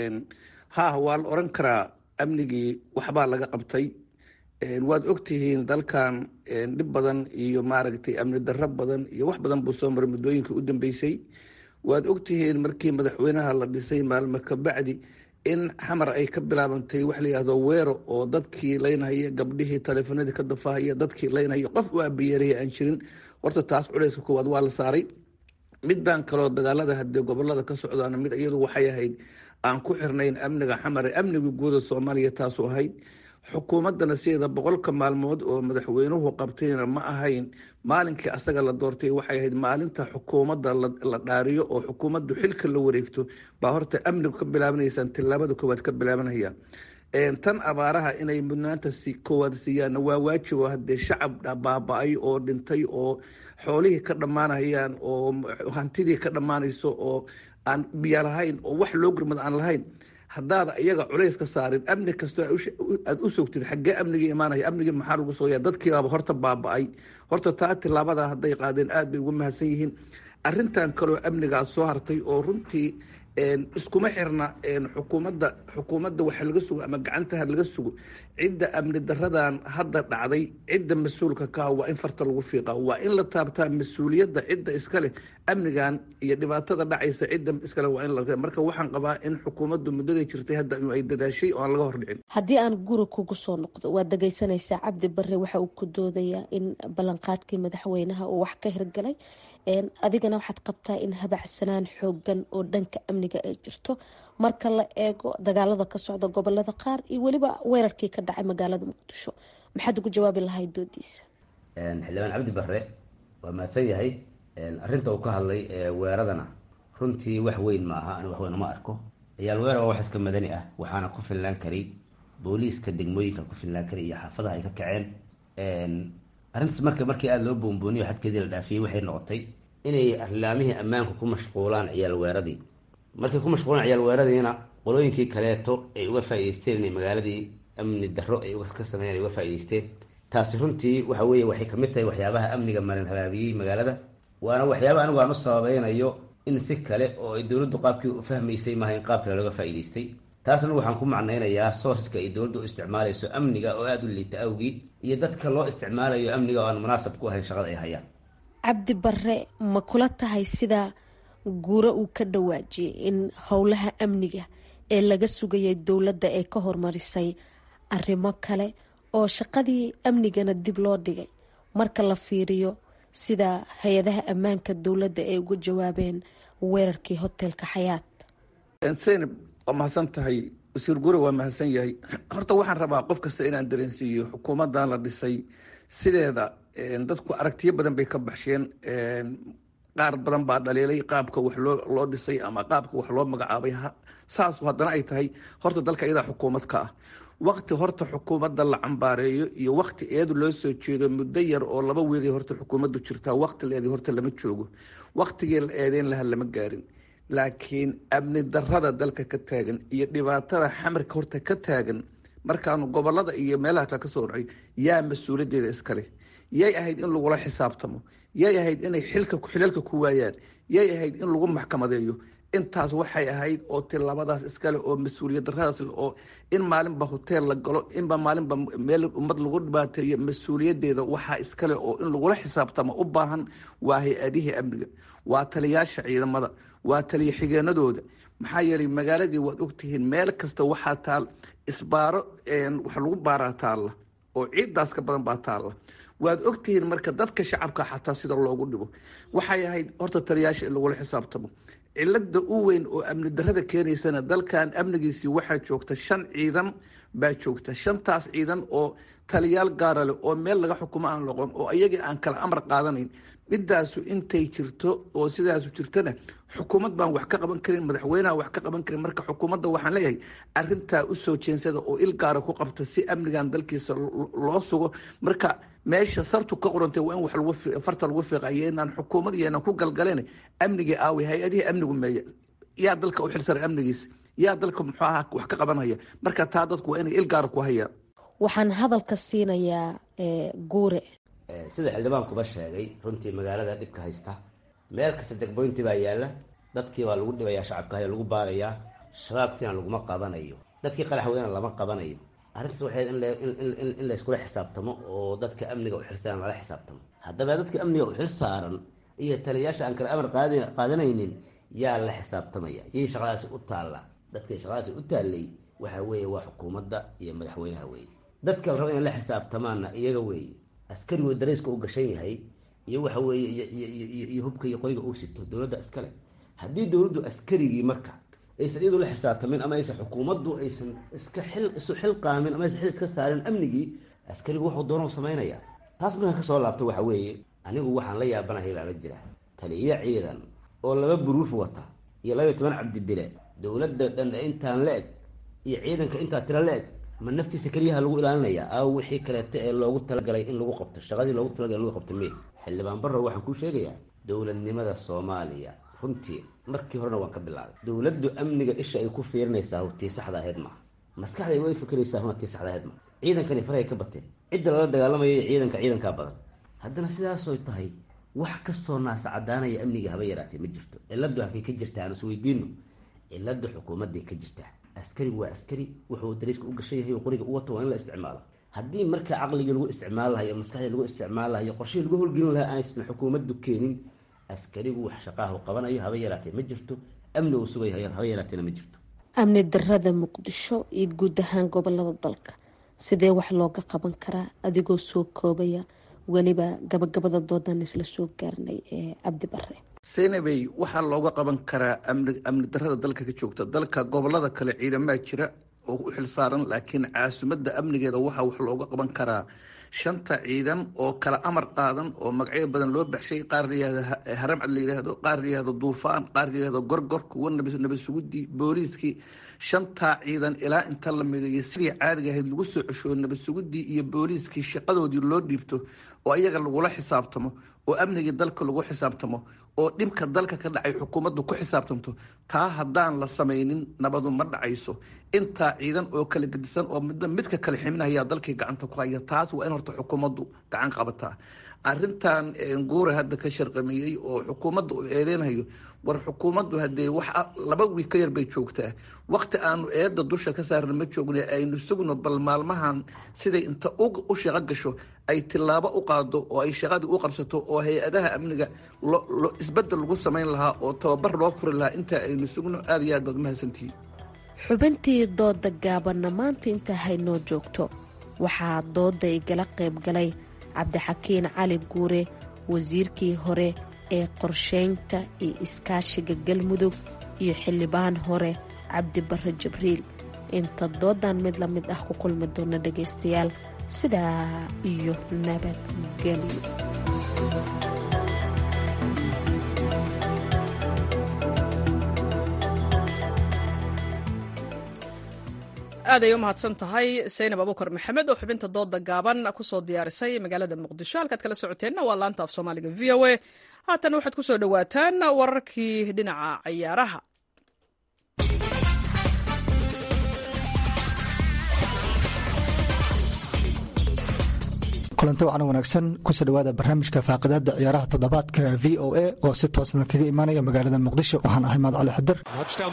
[SPEAKER 13] haah waa la oran karaa amnigii waxbaa laga qabtay waad ogtihiin dalkan dhib badan iyo maaragtay amni darro badan iyo wax badan buu soo maray muddooyinkii u dambeysay waad ogtihiin markii madaxweynaha la dhisay maalmo kabacdi in xamar ay ka bilaabantay wax layihahdo weero oo dadkii laynhaya gabdhihii taleefanadii ka dafahaya dadkii laynhaya qof u abiyeeraya aan jirin horta taas culeyska koowaad waa la saaray midbaan kaloo dagaalada hadee gobolada ka socdaana mid iyadu waxay ahayd aan ku xirnayn amniga xamar amniga guuda soomaaliya taasu ahayd xukuumaddana sideeda boqolka maalmood oo madaxweynuhu qabtayna ma ahayn maalinkii asaga la doortay waxay ahayd maalinta xukuumadda la dhaariyo oo xukuumaddu xilka la wareegto baa horta amnigu ka bilaabanaysaan tilaabada koowaad ka bilaabanaya tan abaaraha inay mudnaanta si koowaad siiyaanna waa waajibo hadee shacab baaba-ay oo dhintay oo xoolihii ka dhammaanayaan oo hantidii ka dhammaanayso oo aan biyo lahayn oo wax loo gurmad aan lahayn haddaada iyaga culays ka saarin amni kastoo aad u sogtid xaggee amnigii imaanaya amnigii maxaa lagu sooya dadkiibaaba horta baaba-ay horta taa tilaabada hadday qaadeen aad bay ugu mahadsan yihiin arintan kaloo amnigaas soo hartay oo runtii iskuma xirna xukuumadda xukuumadda waxa laga sugo ama gacantaha laga sugo cidda amni daradan hadda dhacday cidda mas-uulka ka waa in farta lagu fiiqa waa in la taabtaa mas-uuliyadda cidda iskale amnigan iyo dhibaatada dhacaysa cidda iskale waa in la marka waxaan qabaa in xukuumaddu muddaday jirtay hadda ay dadaashay oo aan laga hordhicin
[SPEAKER 11] haddii aan guri kugu soo noqdo waad dhegeysanaysaa cabdi bare waxa uu ku doodayaa in ballanqaadkii madaxweynaha uu wax ka hirgalay adigana waxaad qabtaa in habacsanaan xoogan oo dhanka amniga ay jirto marka la eego dagaalada ka socda gobolada qaar iyo weliba weerarkii ka dhacay magaalada muqdisho maxaad ugu jawaabi lahayd doodiisa
[SPEAKER 12] xildhibaan cabdi bare waa mahadsan yahay arinta uu ka hadlay weeradana runtii wax weyn ma aha ani wax weyn uma arko ciyaal weerar waa wax iska madani ah waxaana ku filnaan karay booliiska degmooyinka ku filnaan karay iyo xaafadaha ay ka kaceen arrintaas marka markii aada loo boonbooniyo xadkeedii la dhaafiyey waxay noqotay inay arlaamihii ammaanku ku mashquulaan ciyaal weeradii markay ku mashquulaan ciyaal weeradiina qolooyinkii kaleeto ay uga faa'ideysteen inay magaaladii amni darro ay ka sameeyeen ay uga faa'ideysteen taasi runtii waxa weeye waxay kamid tahay waxyaabaha amniga marin habaabiyey magaalada waana waxyaaba anigu aan u sababeynayo in si kale oo ay dowladdu qaabkii u fahmaysay maaha in qaab kale looga faa'iidaystay taasna waxaan ku macnaynayaa sourceska ay dowladdu u isticmaalayso amniga oo aada u liita awgii iyo dadka loo isticmaalayo amniga oo aan munaasab ku ahayn shaqada ay hayaan
[SPEAKER 11] cabdi barre ma kula tahay sida guuro uu ka dhawaajiyay in howlaha amniga ee laga sugayay dowladda ee ka hormarisay arrimo kale oo shaqadii amnigana dib loo dhigay marka la fiiriyo sida hay-adaha ammaanka dowladda ay uga jawaabeen weerarkii hotelka xayaat
[SPEAKER 13] zaynab waa mahadsan tahay wasiir gure waa mahadsan yahay horta waxaan rabaa qof kasta inaan dareensiiyo xukuumaddan la dhisay sideeda dadku aragtiyo badan bay ka baxsheen qaar badan baa dhaliilay qaabka wax loo loo dhisay ama qaabka wax loo magacaabay saasu haddana ay tahay horta dalka iyadaa xukuumad ka ah wakti horta xukuumadda la cambaareeyo iyo wakti eedu loo soo jeedo muddo yar oo laba weegay horta xukuumaddu jirtaa wakti la eeday horta lama joogo waktigii la eedeyn lahaa lama gaarin laakiin amni darada dalka ka taagan iyo dhibaatada xamarka horta ka taagan markaanu gobolada iyo meelaha kale kasoo dhacay yaa mas-uuliyaddeeda iskale yay ahayd in lagula xisaabtamo yay ahayd inay xilka xilalka ku waayaan yay ahayd in lagu maxkamadeeyo intaas waxay ahayd oo tilabadaas iskale oo mas-uuliyad daradaas oo in maalinba hoteel la galo inba maalinba meel ummad lagu dhibaateeyo mas-uuliyaddeeda waxaa iskale oo in lagula xisaabtamo u baahan waa hay-adihii amniga waa taliyaasha ciidamada waa taliya xigeenadooda maxaa yeelay magaaladii waad ogtihiin meel kasta waxaa taal isbaaro wax lagu baaraa taalla oo ciiddaas ka badan baa taalla waad ogtihiin marka dadka shacabka xataa sida loogu dhibo waxay ahayd horta taliyaasha in lagula xisaabtamo cilada u weyn oo amni darada keenaysana dalkan amnigiisii waxaa joogta shan ciidan baa joogta shantaas ciidan oo taliyaal gaara leh oo meel laga xukumo aan loqon oo iyagii aan kala amar qaadanayn midaasu intay jirto oo sidaasu jirtana xukuumad baan wax ka qaban karin madaxweyneha wax ka qaban karin marka xukuumadda waxaan leeyahay arintaa usoo jeensada oo il gaara ku qabta si amnigan dalkiisa loo sugo marka meesha sartu ka qorantay waa in wax lagu farta lagu fiiqayo inaan xukuumad iyo inaan ku galgaleen amnigii aaway hay-adihii amnigu meeya yaa dalka u xilsaray amnigiisa yaa dalka muxuu ahaa wax ka qabanaya marka taa dadku waa inay il gaara ku hayaan
[SPEAKER 11] waxaan hadalka siinayaa guure
[SPEAKER 12] sida xildhibaankuba sheegay runtii magaalada dhibka haysta meel kasta jagboynti baa yaalla dadkii baa lagu dhibayaa shacabka haya lagu baarayaa shabaabkiina laguma qabanayo dadkii qaraxweyna lama qabanayo arrintaas waxay in layskula xisaabtamo oo dadka amniga u xilsaaran lala xisaabtamo haddaba dadka amniga u xil saaran iyo taliyayaasha aan kale amar qaadanaynin yaa la xisaabtamaya yay shaqadaasi u taalla dadkay shaqadaasi u taallay waxa weeye waa xukuumadda iyo madaxweynaha weeye dadka la rabo inay la xisaabtamaanna iyaga weeye askarigu darayska u gashan yahay iyo waxa weeye iyo hubka iyo qoyga uu sito dowladda iskale haddii dowladdu askarigii marka aysan iyadu la xisaabtamin ama aysan xukuumaddu aysan iska xil isu xil qaamin ama aysan xil iska saarin amnigii askarigu wuxuu doona samaynaya taas markaan kasoo laabto waxa weeye anigu waxaan la yaabanahay baaba jira taliyo ciidan oo laba buruuf wata iyo labaiyo toban cabdibile dowladda dhan intaan la eg iyo ciidanka intaa tira la eg ma naftiisa keliyaha lagu ilaalinaya aaw wixii kaleeto ee loogu talagalay in lagu qabto shaqadii loogu talagalay in lagu qabto me xildhibaan barrow waxaan kuu sheegayaa dowladnimada soomaaliya runtii markii horena waan ka bilaabay dowladdu amniga isha ay ku fiirinaysaa tii saxda ahayd maaha maskaxday way fikiraysaa huna tii saxda ahayd maaha ciidankani farahay ka bateen cidda lala dagaalamaya ciidanka ciidankaa badan haddana sidaasoy tahay wax kastoo naasa cadaanaya amniga haba yaraatee ma jirto ciladu halkay ka jirtaa aan is weydiino cilada xukuumadday ka jirtaa askarigu waa askari wuxuu dariiska u gashan yahay oo qoriga u wato waa in la isticmaalo haddii marka caqligii lagu isticmaali lahayo maskaxdii lagu isticmaali lahayo qorshihii lagu holgelin lahaa aysan xukuumaddu keenin askarigu wax shaqaahu qabanayo haba yaraatee ma jirto amni uu sugayo haba yaraateena ma jirto
[SPEAKER 11] amni darada muqdisho iyo guud ahaan gobolada dalka sidee wax looga qaban karaa adigoo soo koobaya weliba gabagabada doodan isla soo gaarnay ee cabdi bare
[SPEAKER 13] senabey waxaa looga qaban karaa amni amni darada dalka ka joogta dalka gobolada kale ciidamaa jira oo u xilsaaran laakiin caasimadda amnigeeda waxaa wax looga qaban karaa shanta ciidan oo kala amar qaadan oo magacyo badan loo baxshay qaar layihahdo haramcad la yidhaahdo qaar layihahdo duufaan qaar layihahdo gorgor kuwa nabad sugudii booliiskii shantaa ciidan ilaa inta la mideeyo sidii caadiga ahayd lagu soo ceshoo nabad sugudii iyo booliiskii shaqadoodii loo dhiibto oo iyaga lagula xisaabtamo oo amnigii dalka lagu xisaabtamo oo dhibka dalka ka dhacay xukuumaddu ku xisaabtamto taa haddaan la samaynin nabadu ma dhacayso intaa ciidan oo kala gedisan oo midba midka kale ximinayaa dalkii gacanta ku haya taas waa in horta xukuumaddu gacan qabataa arintan guure hadda ka sharqamiyey oo xukuumadda uu eedeynayo war xukuumaddu hadee wax laba wiig ka yar bay joogtaa wakti aanu eedda dusha ka saarna ma joogna aynu sugno bal maalmahan siday inta u shaqo gasho ay tilaabo u qaado oo ay shaqadii u qabsato oo hay-adaha amniga isbedel lagu samayn lahaa oo tababar loo furi lahaa inta aynu sugno aada iyo aad baad mahadsantihiin
[SPEAKER 11] xubintii dooda gaabanna maanta intaa haynoo joogto waxaa dooda igala qayb galay cabdixakiin cali guure wasiirkii hore ee qorsheynta iyo iskaashiga galmudug iyo xildhibaan hore cabdibare jibriil inta doodan mid la mid ah ku kulmi doona dhagaystayaal sidaa iyo nabadgelyo
[SPEAKER 1] aaday u mahadsan tahay saynab abukar maxamed oo xubinta dooda gaaban kusoo diyaarisay magaalada muqdisho halkaad kala socoteenna waa laanta af soomaaliga v o a haatan waxaad ku soo dhowaataan wararkii dhinaca cayaaraha
[SPEAKER 14] kulanti wacan wanaagsan kusoo dhawaada barnaamijka faaqidaada ciyaaraha toddobaadka v o a oo si toosna kaga imaanaya magaalada muqdisho waxaan ahay maad cali xadir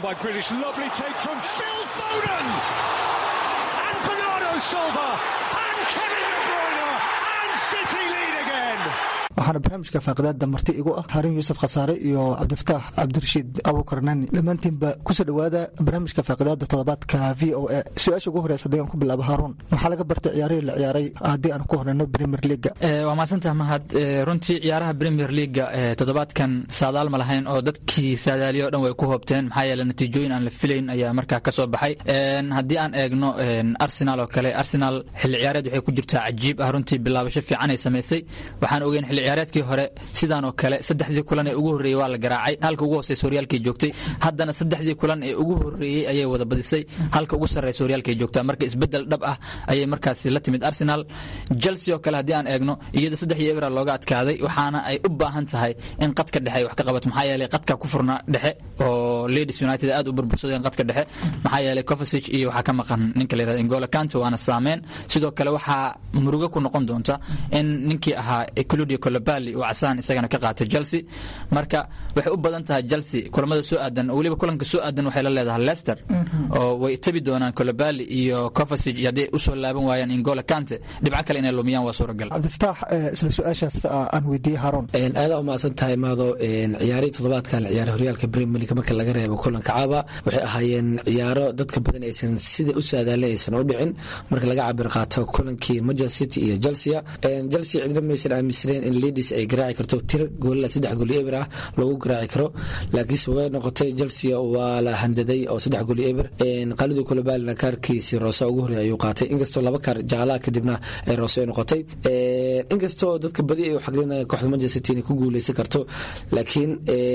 [SPEAKER 14] waxaana barnaamijka faaqidaada marti igu ah harin yuusuf khasaare iyo cabdifataax cabdirashiid abuukar nani dhammaantiinba kusoo dhawaada barnaamijka faaqidaada toddobaadka v o a su-aasha ugu horeysa haddii aan ku bilaabo haaruun maxaa laga bartay ciyaarihii la ciyaaray haddii aan ku horeyno premier leaga
[SPEAKER 15] waa mahadsantaha mahad runtii ciyaaraha premier leaga toddobaadkan saadaal ma lahayn oo dadkii saadaaliya o dhan way ku hoobteen maxaa yeele natiijooyin aan la filayn ayaa markaa ka soo baxay haddii aan eegno arsenal oo kale arsenal xilli ciyaareed waxay ku jirtaa cajiib ah runtii bilaabasho fiican ay samaysay waxaan ogeyn xilli ciyaareedkii hore sidaan oo kale saddexdii kulan ee ugu horreeyey waa la garaacay halka ugu hooseysa horyaalkay joogtay haddana saddexdii kulan ee ugu horreeyey ayay wada badisay halka ugu sarreysa horyaalkay joogtaa marka isbeddel dhab ah ayay markaasi la timid arsenal chelsea oo kale haddii aan eegno iyada saddex iyo ebra looga adkaaday waxaana ay u baahan tahay in qadka dhexe ay wax ka qabato maxaa yeelay qadka ku furna dhexe oo ladies united aad u burbursadeen qadka dhexe maxaa yeelay covasage iyo waxaa ka maqan ninka la yirahdo ingola kante waana saameyn sidoo kale waxaa murugo ku noqon doonta in ninkii ahaa claudio colobali uu casaan isagana ka qaatay chelsea marka waxay u badan tahay chelsea kulamada soo aadan weliba kulanka soo aadan waxay la leedahay leicester oo way tabi doonaan colobali iyo covasage haddii usoo laaban waayaan ingola kante dhibco kale inay lumiyaan waa suuragal
[SPEAKER 14] cabdifataax isla su-aashaas aan weydiiyey haroon
[SPEAKER 16] aada u mahadsan tahay maado ciyaarihii toddobaadkan la ciyaaray horyaalka premier league marka laga reebo kulanka caaba waxay ahaayeen ciyaaro dadka badan aysan sida u saadaalin aysan u dhicin marka laga cabir qaato kulankii manchester city iyo chelsea chelsea cidna maysan aaminsaneen in ladies ay garaaci karto tiro goolila saddex gooli eber ah lagu garaaci karo laakiinse way noqotay chelsea waa la handaday oo saddex gooli eber qalidii kulabaalina kaarkiisii roose ugu horreey ayuu qaatay inkastoo laba kaar jaclaha kadibna ay roose ay noqotay inkastoo dadka badi ay u xaglinaya kooxda manchester city inay ku guuleysan karto laakiin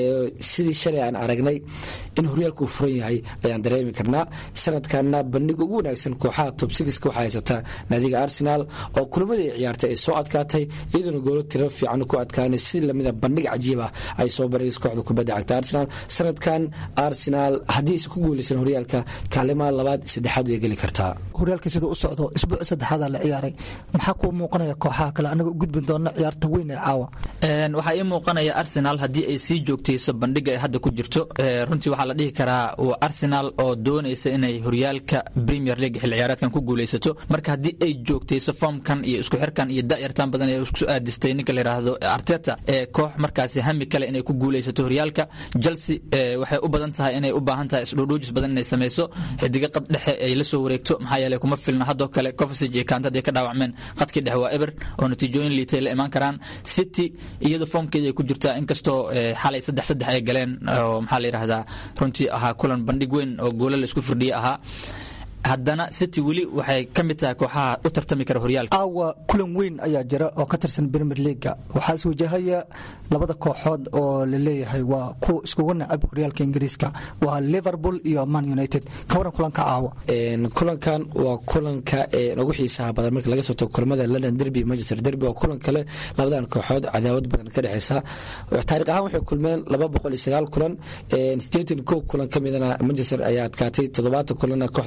[SPEAKER 16] sidii shalay aan aragnay in horyaalka uu furan yahay ayaan dareemi karnaa sanadkanna bandhiga ugu wanaagsan kooxaha top sixka waxaa haysataa naadiga arsenal oo kulamadii ay ciyaartay ay soo adkaatay iyadoona goolo tiro fiican ku adkaanay si lamida bandhig cajiib ah ay soo baraysa kooxda kubadda cagta arsenal sanadkan arsenal haddii aysan ku guuleysan horyaalka kaalimaha labaad saddexaad way geli kartaa
[SPEAKER 14] horyaalka siduu u socdo isbuuc saddexaada la ciyaaray maxaa kuu muuqanaya kooxaha kale anaga u gudbin doona ciyaarta weyn ee caawa
[SPEAKER 15] waxaa ii muuqanaya arsenal haddii ay sii joogtayso bandhiga ay hadda ku jirto runtii waxaa la dhihi karaa waa arsenal oo doonaysa inay horyaalka premier league xilli ciyaareedkan ku guuleysato marka haddii ay joogtayso foomkan iyo isku xirkan iyo da'yartan badan ee isku aadistay ninka la yidhaahdo arteta ee koox markaasi hami kale inay ku guuleysato horyaalka chelsea waxay u badan tahay inay u baahan tahay isdhoodhoojis badan inay samayso xidiga qad dhexe ay la soo wareegto maxaa yeelay kuma filna haddoo kale covasage iyo kaanta hadday ka dhaawacmeen qadkii dhexe waa eber oo natiijooyin liitay la imaan karaan city iyada foomkeeda ay ku jirtaa inkastoo xalay saddex saddex ay galeen oo maxaa la yidhahdaa runtii ahaa kulan bandhig weyn oo goola la isku firdhiye ahaa haddana city weli waxay ka mid tahay kooxaha u tartami kara horyaalka
[SPEAKER 14] aawa kulan weyn ayaa jira oo ka tirsan premier leaga waxaa iswajahaya labada kooxood oo la leeyahay waa kuwa iskugu nacab horyaalka ingiriiska waa liverpool iyo man united ka waran kulanka caawa
[SPEAKER 16] kulankan waa kulanka ugu xiisaha badan marka laga soo tago kulamada london derby manchester derby waa kulan kale labadan kooxood cadaawad badan ka dhexeysa taariikh ahaan waxay kulmeen laba boqol iyo sagaal kulan sideetan kow kulan ka midana manchester ayaa adkaatay toddobaatan kulanna kooxda liverpool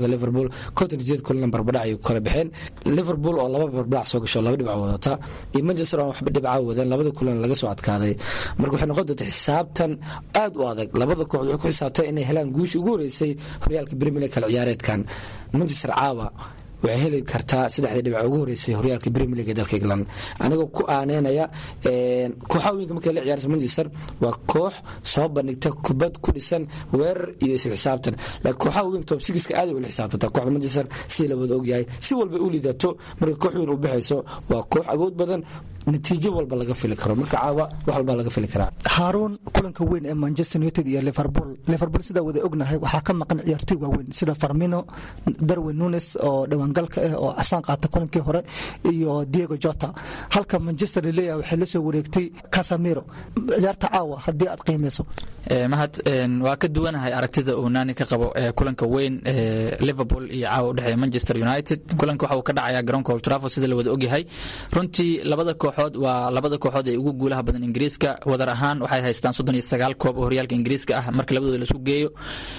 [SPEAKER 16] konton sideed kulan barbadhac ay kala baxeen liverpool oo laba barbadhac soo gasho laba dhibc wadata iyo manchester oo waxba dhibca wadeen labada kulan laga soo adkaaday marka waxay noqon doonta xisaabtan aad u adag labada kooxd waxay ku xisaabtay inay helaan guusha ugu horeysay horyaalka premier league kala ciyaareedkan manchester caawa waxay heli kartaa saddexdii dhibac ugu horeysay horyaalka premier league ee dalka england anigoo ku aaneynaya kooxaha weynka markay la ciyaaraysa manchester waa koox soo bandhigta kubad ku dhisan weerar iyo isla xisaabtan laakiin kooxaha weynka top sixka aad ula xisaabtanta kooxda manchester si la wada ogyahay si walba u lidato marka koox weyn u baxayso waa koox awood badan natiijo walba laga fili karo marka caawa wax walba laga fili karaa
[SPEAKER 14] haaruun kulanka weyn ee manchester united iyo liverpool liverpool sidaa wada ognahay waxaa ka maqan ciyaartoy waaweyn sida farmino darwin nunes oo dhawaangalka ah oo casaan qaata kulankii hore iyo diego jota halka manchester laleeyahay waxay la soo wareegtay casamiro ciyaarta caawa haddii aad qiimeyso
[SPEAKER 15] mahad waa ka duwanahay aragtida uu naani ka qabo kulanka weyn liverpool iyo caawa udhexeeya manchester united kulanka waxa uu ka dhacaya garoonka old trafford sida la wada ogyahay runtii labada kooxood waa labada kooxood ee ugu guulaha badan ingiriiska wadar ahaan waxay haystaan soddon iyo sagaal koob oo horyaalka ingiriiska ah marka labadooda laisku geeyo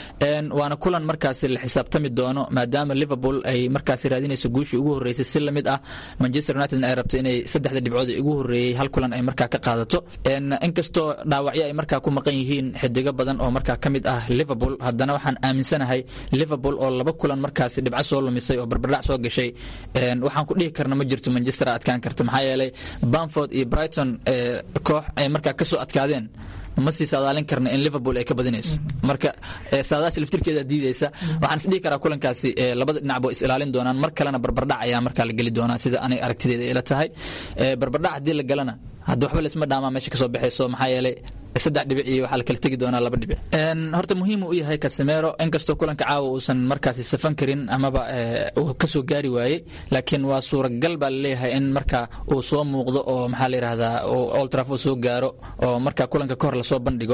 [SPEAKER 15] waana kulan markaasi la xisaabtami doono maadaama liverpool ay markaasi raadinayso guushii ugu horeysay si lamid ah manchester united ay rabto inay saddexda dhibcood ugu horeeyey hal kulan ay markaa ka qaadato inkastoo dhaawacyo ay markaa ku maqan yihiin xidigo badan oo markaa ka mid ah liverpool haddana waxaan aaminsanahay liverpool oo laba kulan markaasi dhibco soo lumisay oo barbardhac soo gashay waxaan ku dhihi karna ma jirto manchester adkaan karta maxaa yeelay bamford iyo brighton koox ay markaa kasoo adkaadeen ma sii saadaalin karna in liverpool ay ka badinayso marka saadaasha laftirkeeda diideysa waxaan isdhihi karaa kulankaasi labada dhinac bo is ilaalin doonaan mar kalena barbardhac ayaa markaa la geli doonaa sida anay aragtideeda ila tahay barbardhac haddii la galana hadda waxba laisma dhaamaa meesha kasoo baxayso maxaa yeelay saddex dhibic iyo waxaa la kala tegi doonaa laba dhibic horta muhiim u yahay casemero inkastoo kulanka caawa uusan markaasi safan karin amaba uu kasoo gaari waayey laakiin waa suuragal baa laleeyahay in marka uu soo muuqdo oo maxaa la yidhahdaa old trafford soo gaaro oo marka kulanka kahor lasoo bandhigo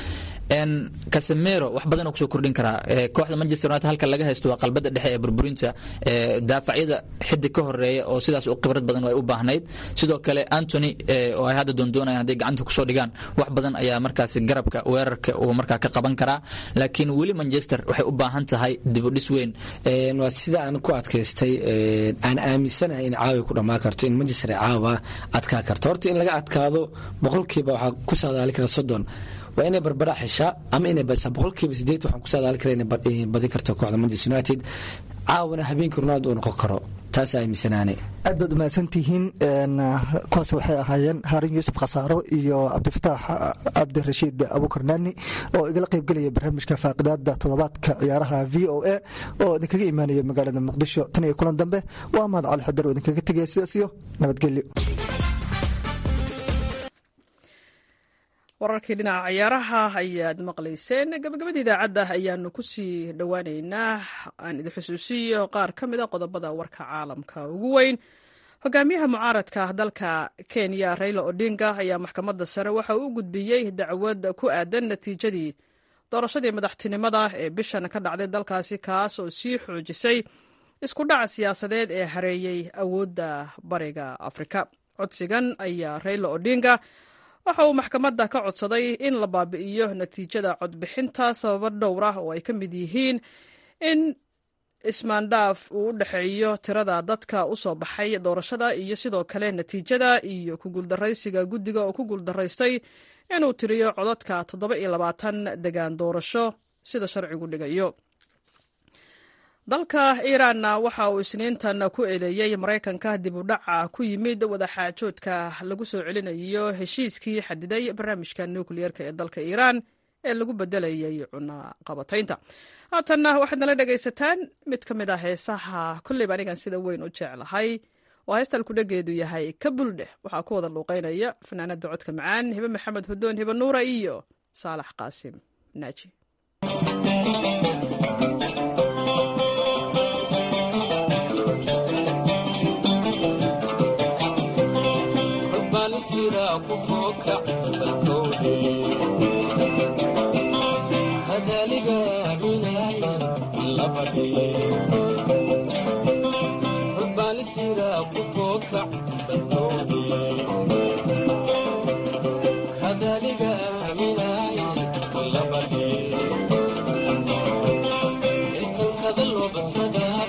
[SPEAKER 15] casemero wax badan kusoo kordhin karaa kooxda manchester united halka laga haysto waa qalbada dhexe ee burburinta daafacyada xidig ka horeeya oo sidaas u khibrad badan ay u baahnayd sidoo kale antony oo ay hadda doondoonayaan hadday gacanta kusoo dhigaan wax badan ayaa markaasi garabka weerarka uu markaa ka qaban karaa laakiin weli manchester waxay u baahan tahay dibudhis weyn
[SPEAKER 16] waa sida aan ku adkaystay aan aaminsanahay in caawa ku dhammaan karto in manchester caawa adkaa karto horta in laga adkaado boqolkiiba waxaa ku saadaali kara soddon waa inay barbara xeshaa ama inay badisaa boqolkiiba sideed waxaan ku saadaali kara inay badin karto kooxda manchester united caawana habeenkii ronaldo uu noqon karo taas aaminsanaane
[SPEAKER 14] aad baad umahadsantihiin kuwaas waxay ahaayeen haarin yuusuf khasaaro iyo cabdifataax cabdirashiid abuukar naani oo igala qaybgelaya barnaamijka faaqidaada toddobaadka ciyaaraha v o a oo idinkaga imaanaya magaalada muqdisho tan iyo kulan dambe waa mahad cali xadar oo idinkaga tegaya sidaas iyo nabadgelyo
[SPEAKER 1] wararkii dhinaca ciyaaraha ayaad maqlayseen gabagabada idaacadda ayaanu kusii dhowaaneynaa aan idin xusuusiyo qaar ka mid a qodobada warka caalamka ugu weyn hogaamiyaha mucaaradka dalka kenya raila odinga ayaa maxkamadda sare waxa uu u gudbiyey dacwad ku aadan natiijadii doorashadii madaxtinimada ee bishan ka dhacday dalkaasi kaas oo sii xoojisay isku dhaca siyaasadeed ee hareeyey awoodda bariga afrika codsigan ayaa raila odinga waxa uu maxkamadda ka codsaday in la baabi'iyo natiijada codbixinta sababo dhowr ah oo ay ka mid yihiin in ismaandhaaf uu u dhexeeyo tirada dadka u soo baxay doorashada iyo sidoo kale natiijada iyo ku guuldaraysiga guddiga oo ku guuldaraystay inuu tiriyo codadka toddoba iyo labaatan degaan doorasho sida sharcigu dhigayo dalka iiraanna waxa uu isniintan ku eedeeyey maraykanka dib u dhaca ku yimid wadaxaajoodka lagu soo celinayo heshiiskii xadiday barnaamijka nukliyeerka ee dalka iiraan ee lagu bedelayay cunaqabataynta haatanna waxaad nala dhegaysataan mid ka mid ah heesaha kolleyba anigan sida weyn u jeclahay oo heestal kudhageedu yahay ka buldheh waxaa ku wada luuqeynaya fanaanada codka macaan hibe maxamed hudoon hibe nuura iyo saalax qaasim naaji
[SPEAKER 17] Intan kada loo badsada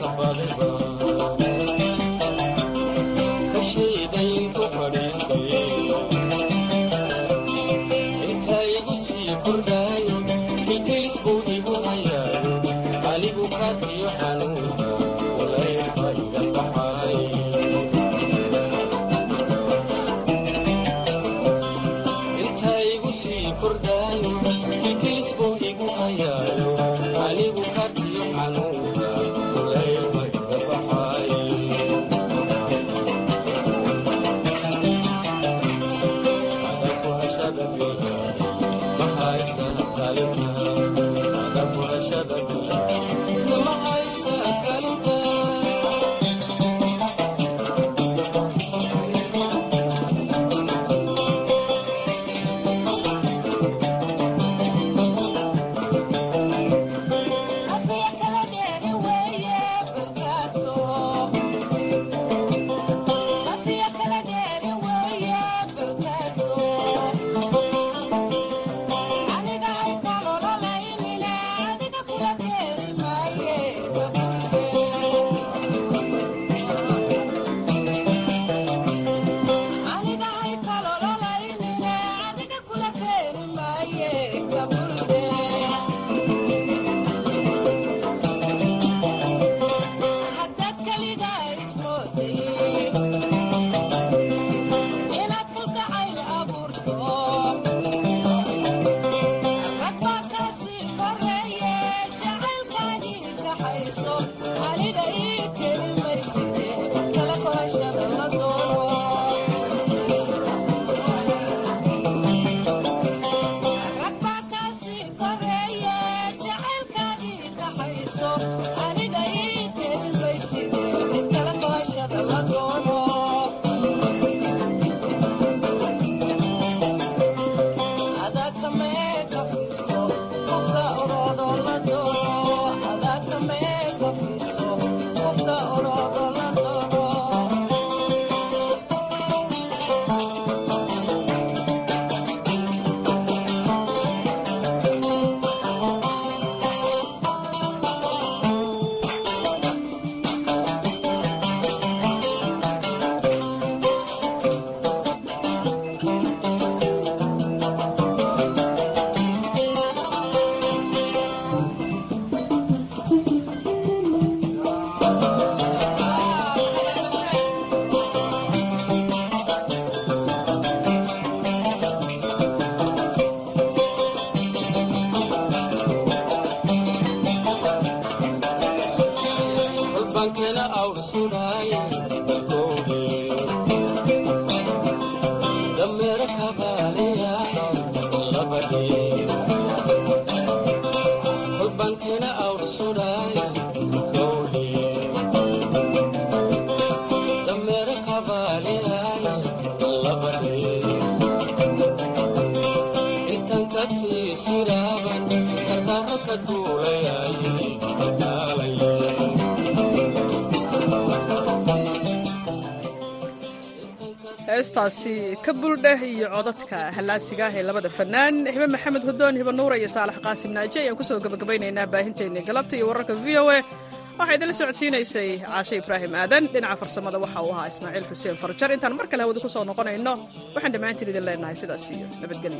[SPEAKER 1] heestaasi ka buldheh iyo codadka hallaasiga ah ee labada fannaan hibe maxamed hudoon hiba nuura iyo saalax qaasim naaje ayaan kusoo gebagabaynaynaa baahinteennii galabta iyo wararka v o a waxaa idinla socodsiinaysay caashe ibraahim aadan dhinaca farsamada waxa uu ahaa ismaaciil xuseen farjar intaan mar kale hawada ku soo noqonayno waxaan dhammaantiin idin leenahay sidaas iyo nabadgelyo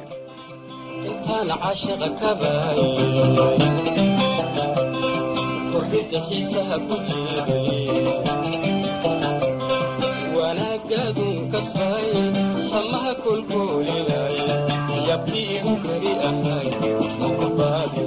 [SPEAKER 17] intaan cashaqa ka baayay kordhinta xiisaha ku jiray wanaagaadun kasbay samaha kolkoolilay yabkii igu kari ahay mukubaadi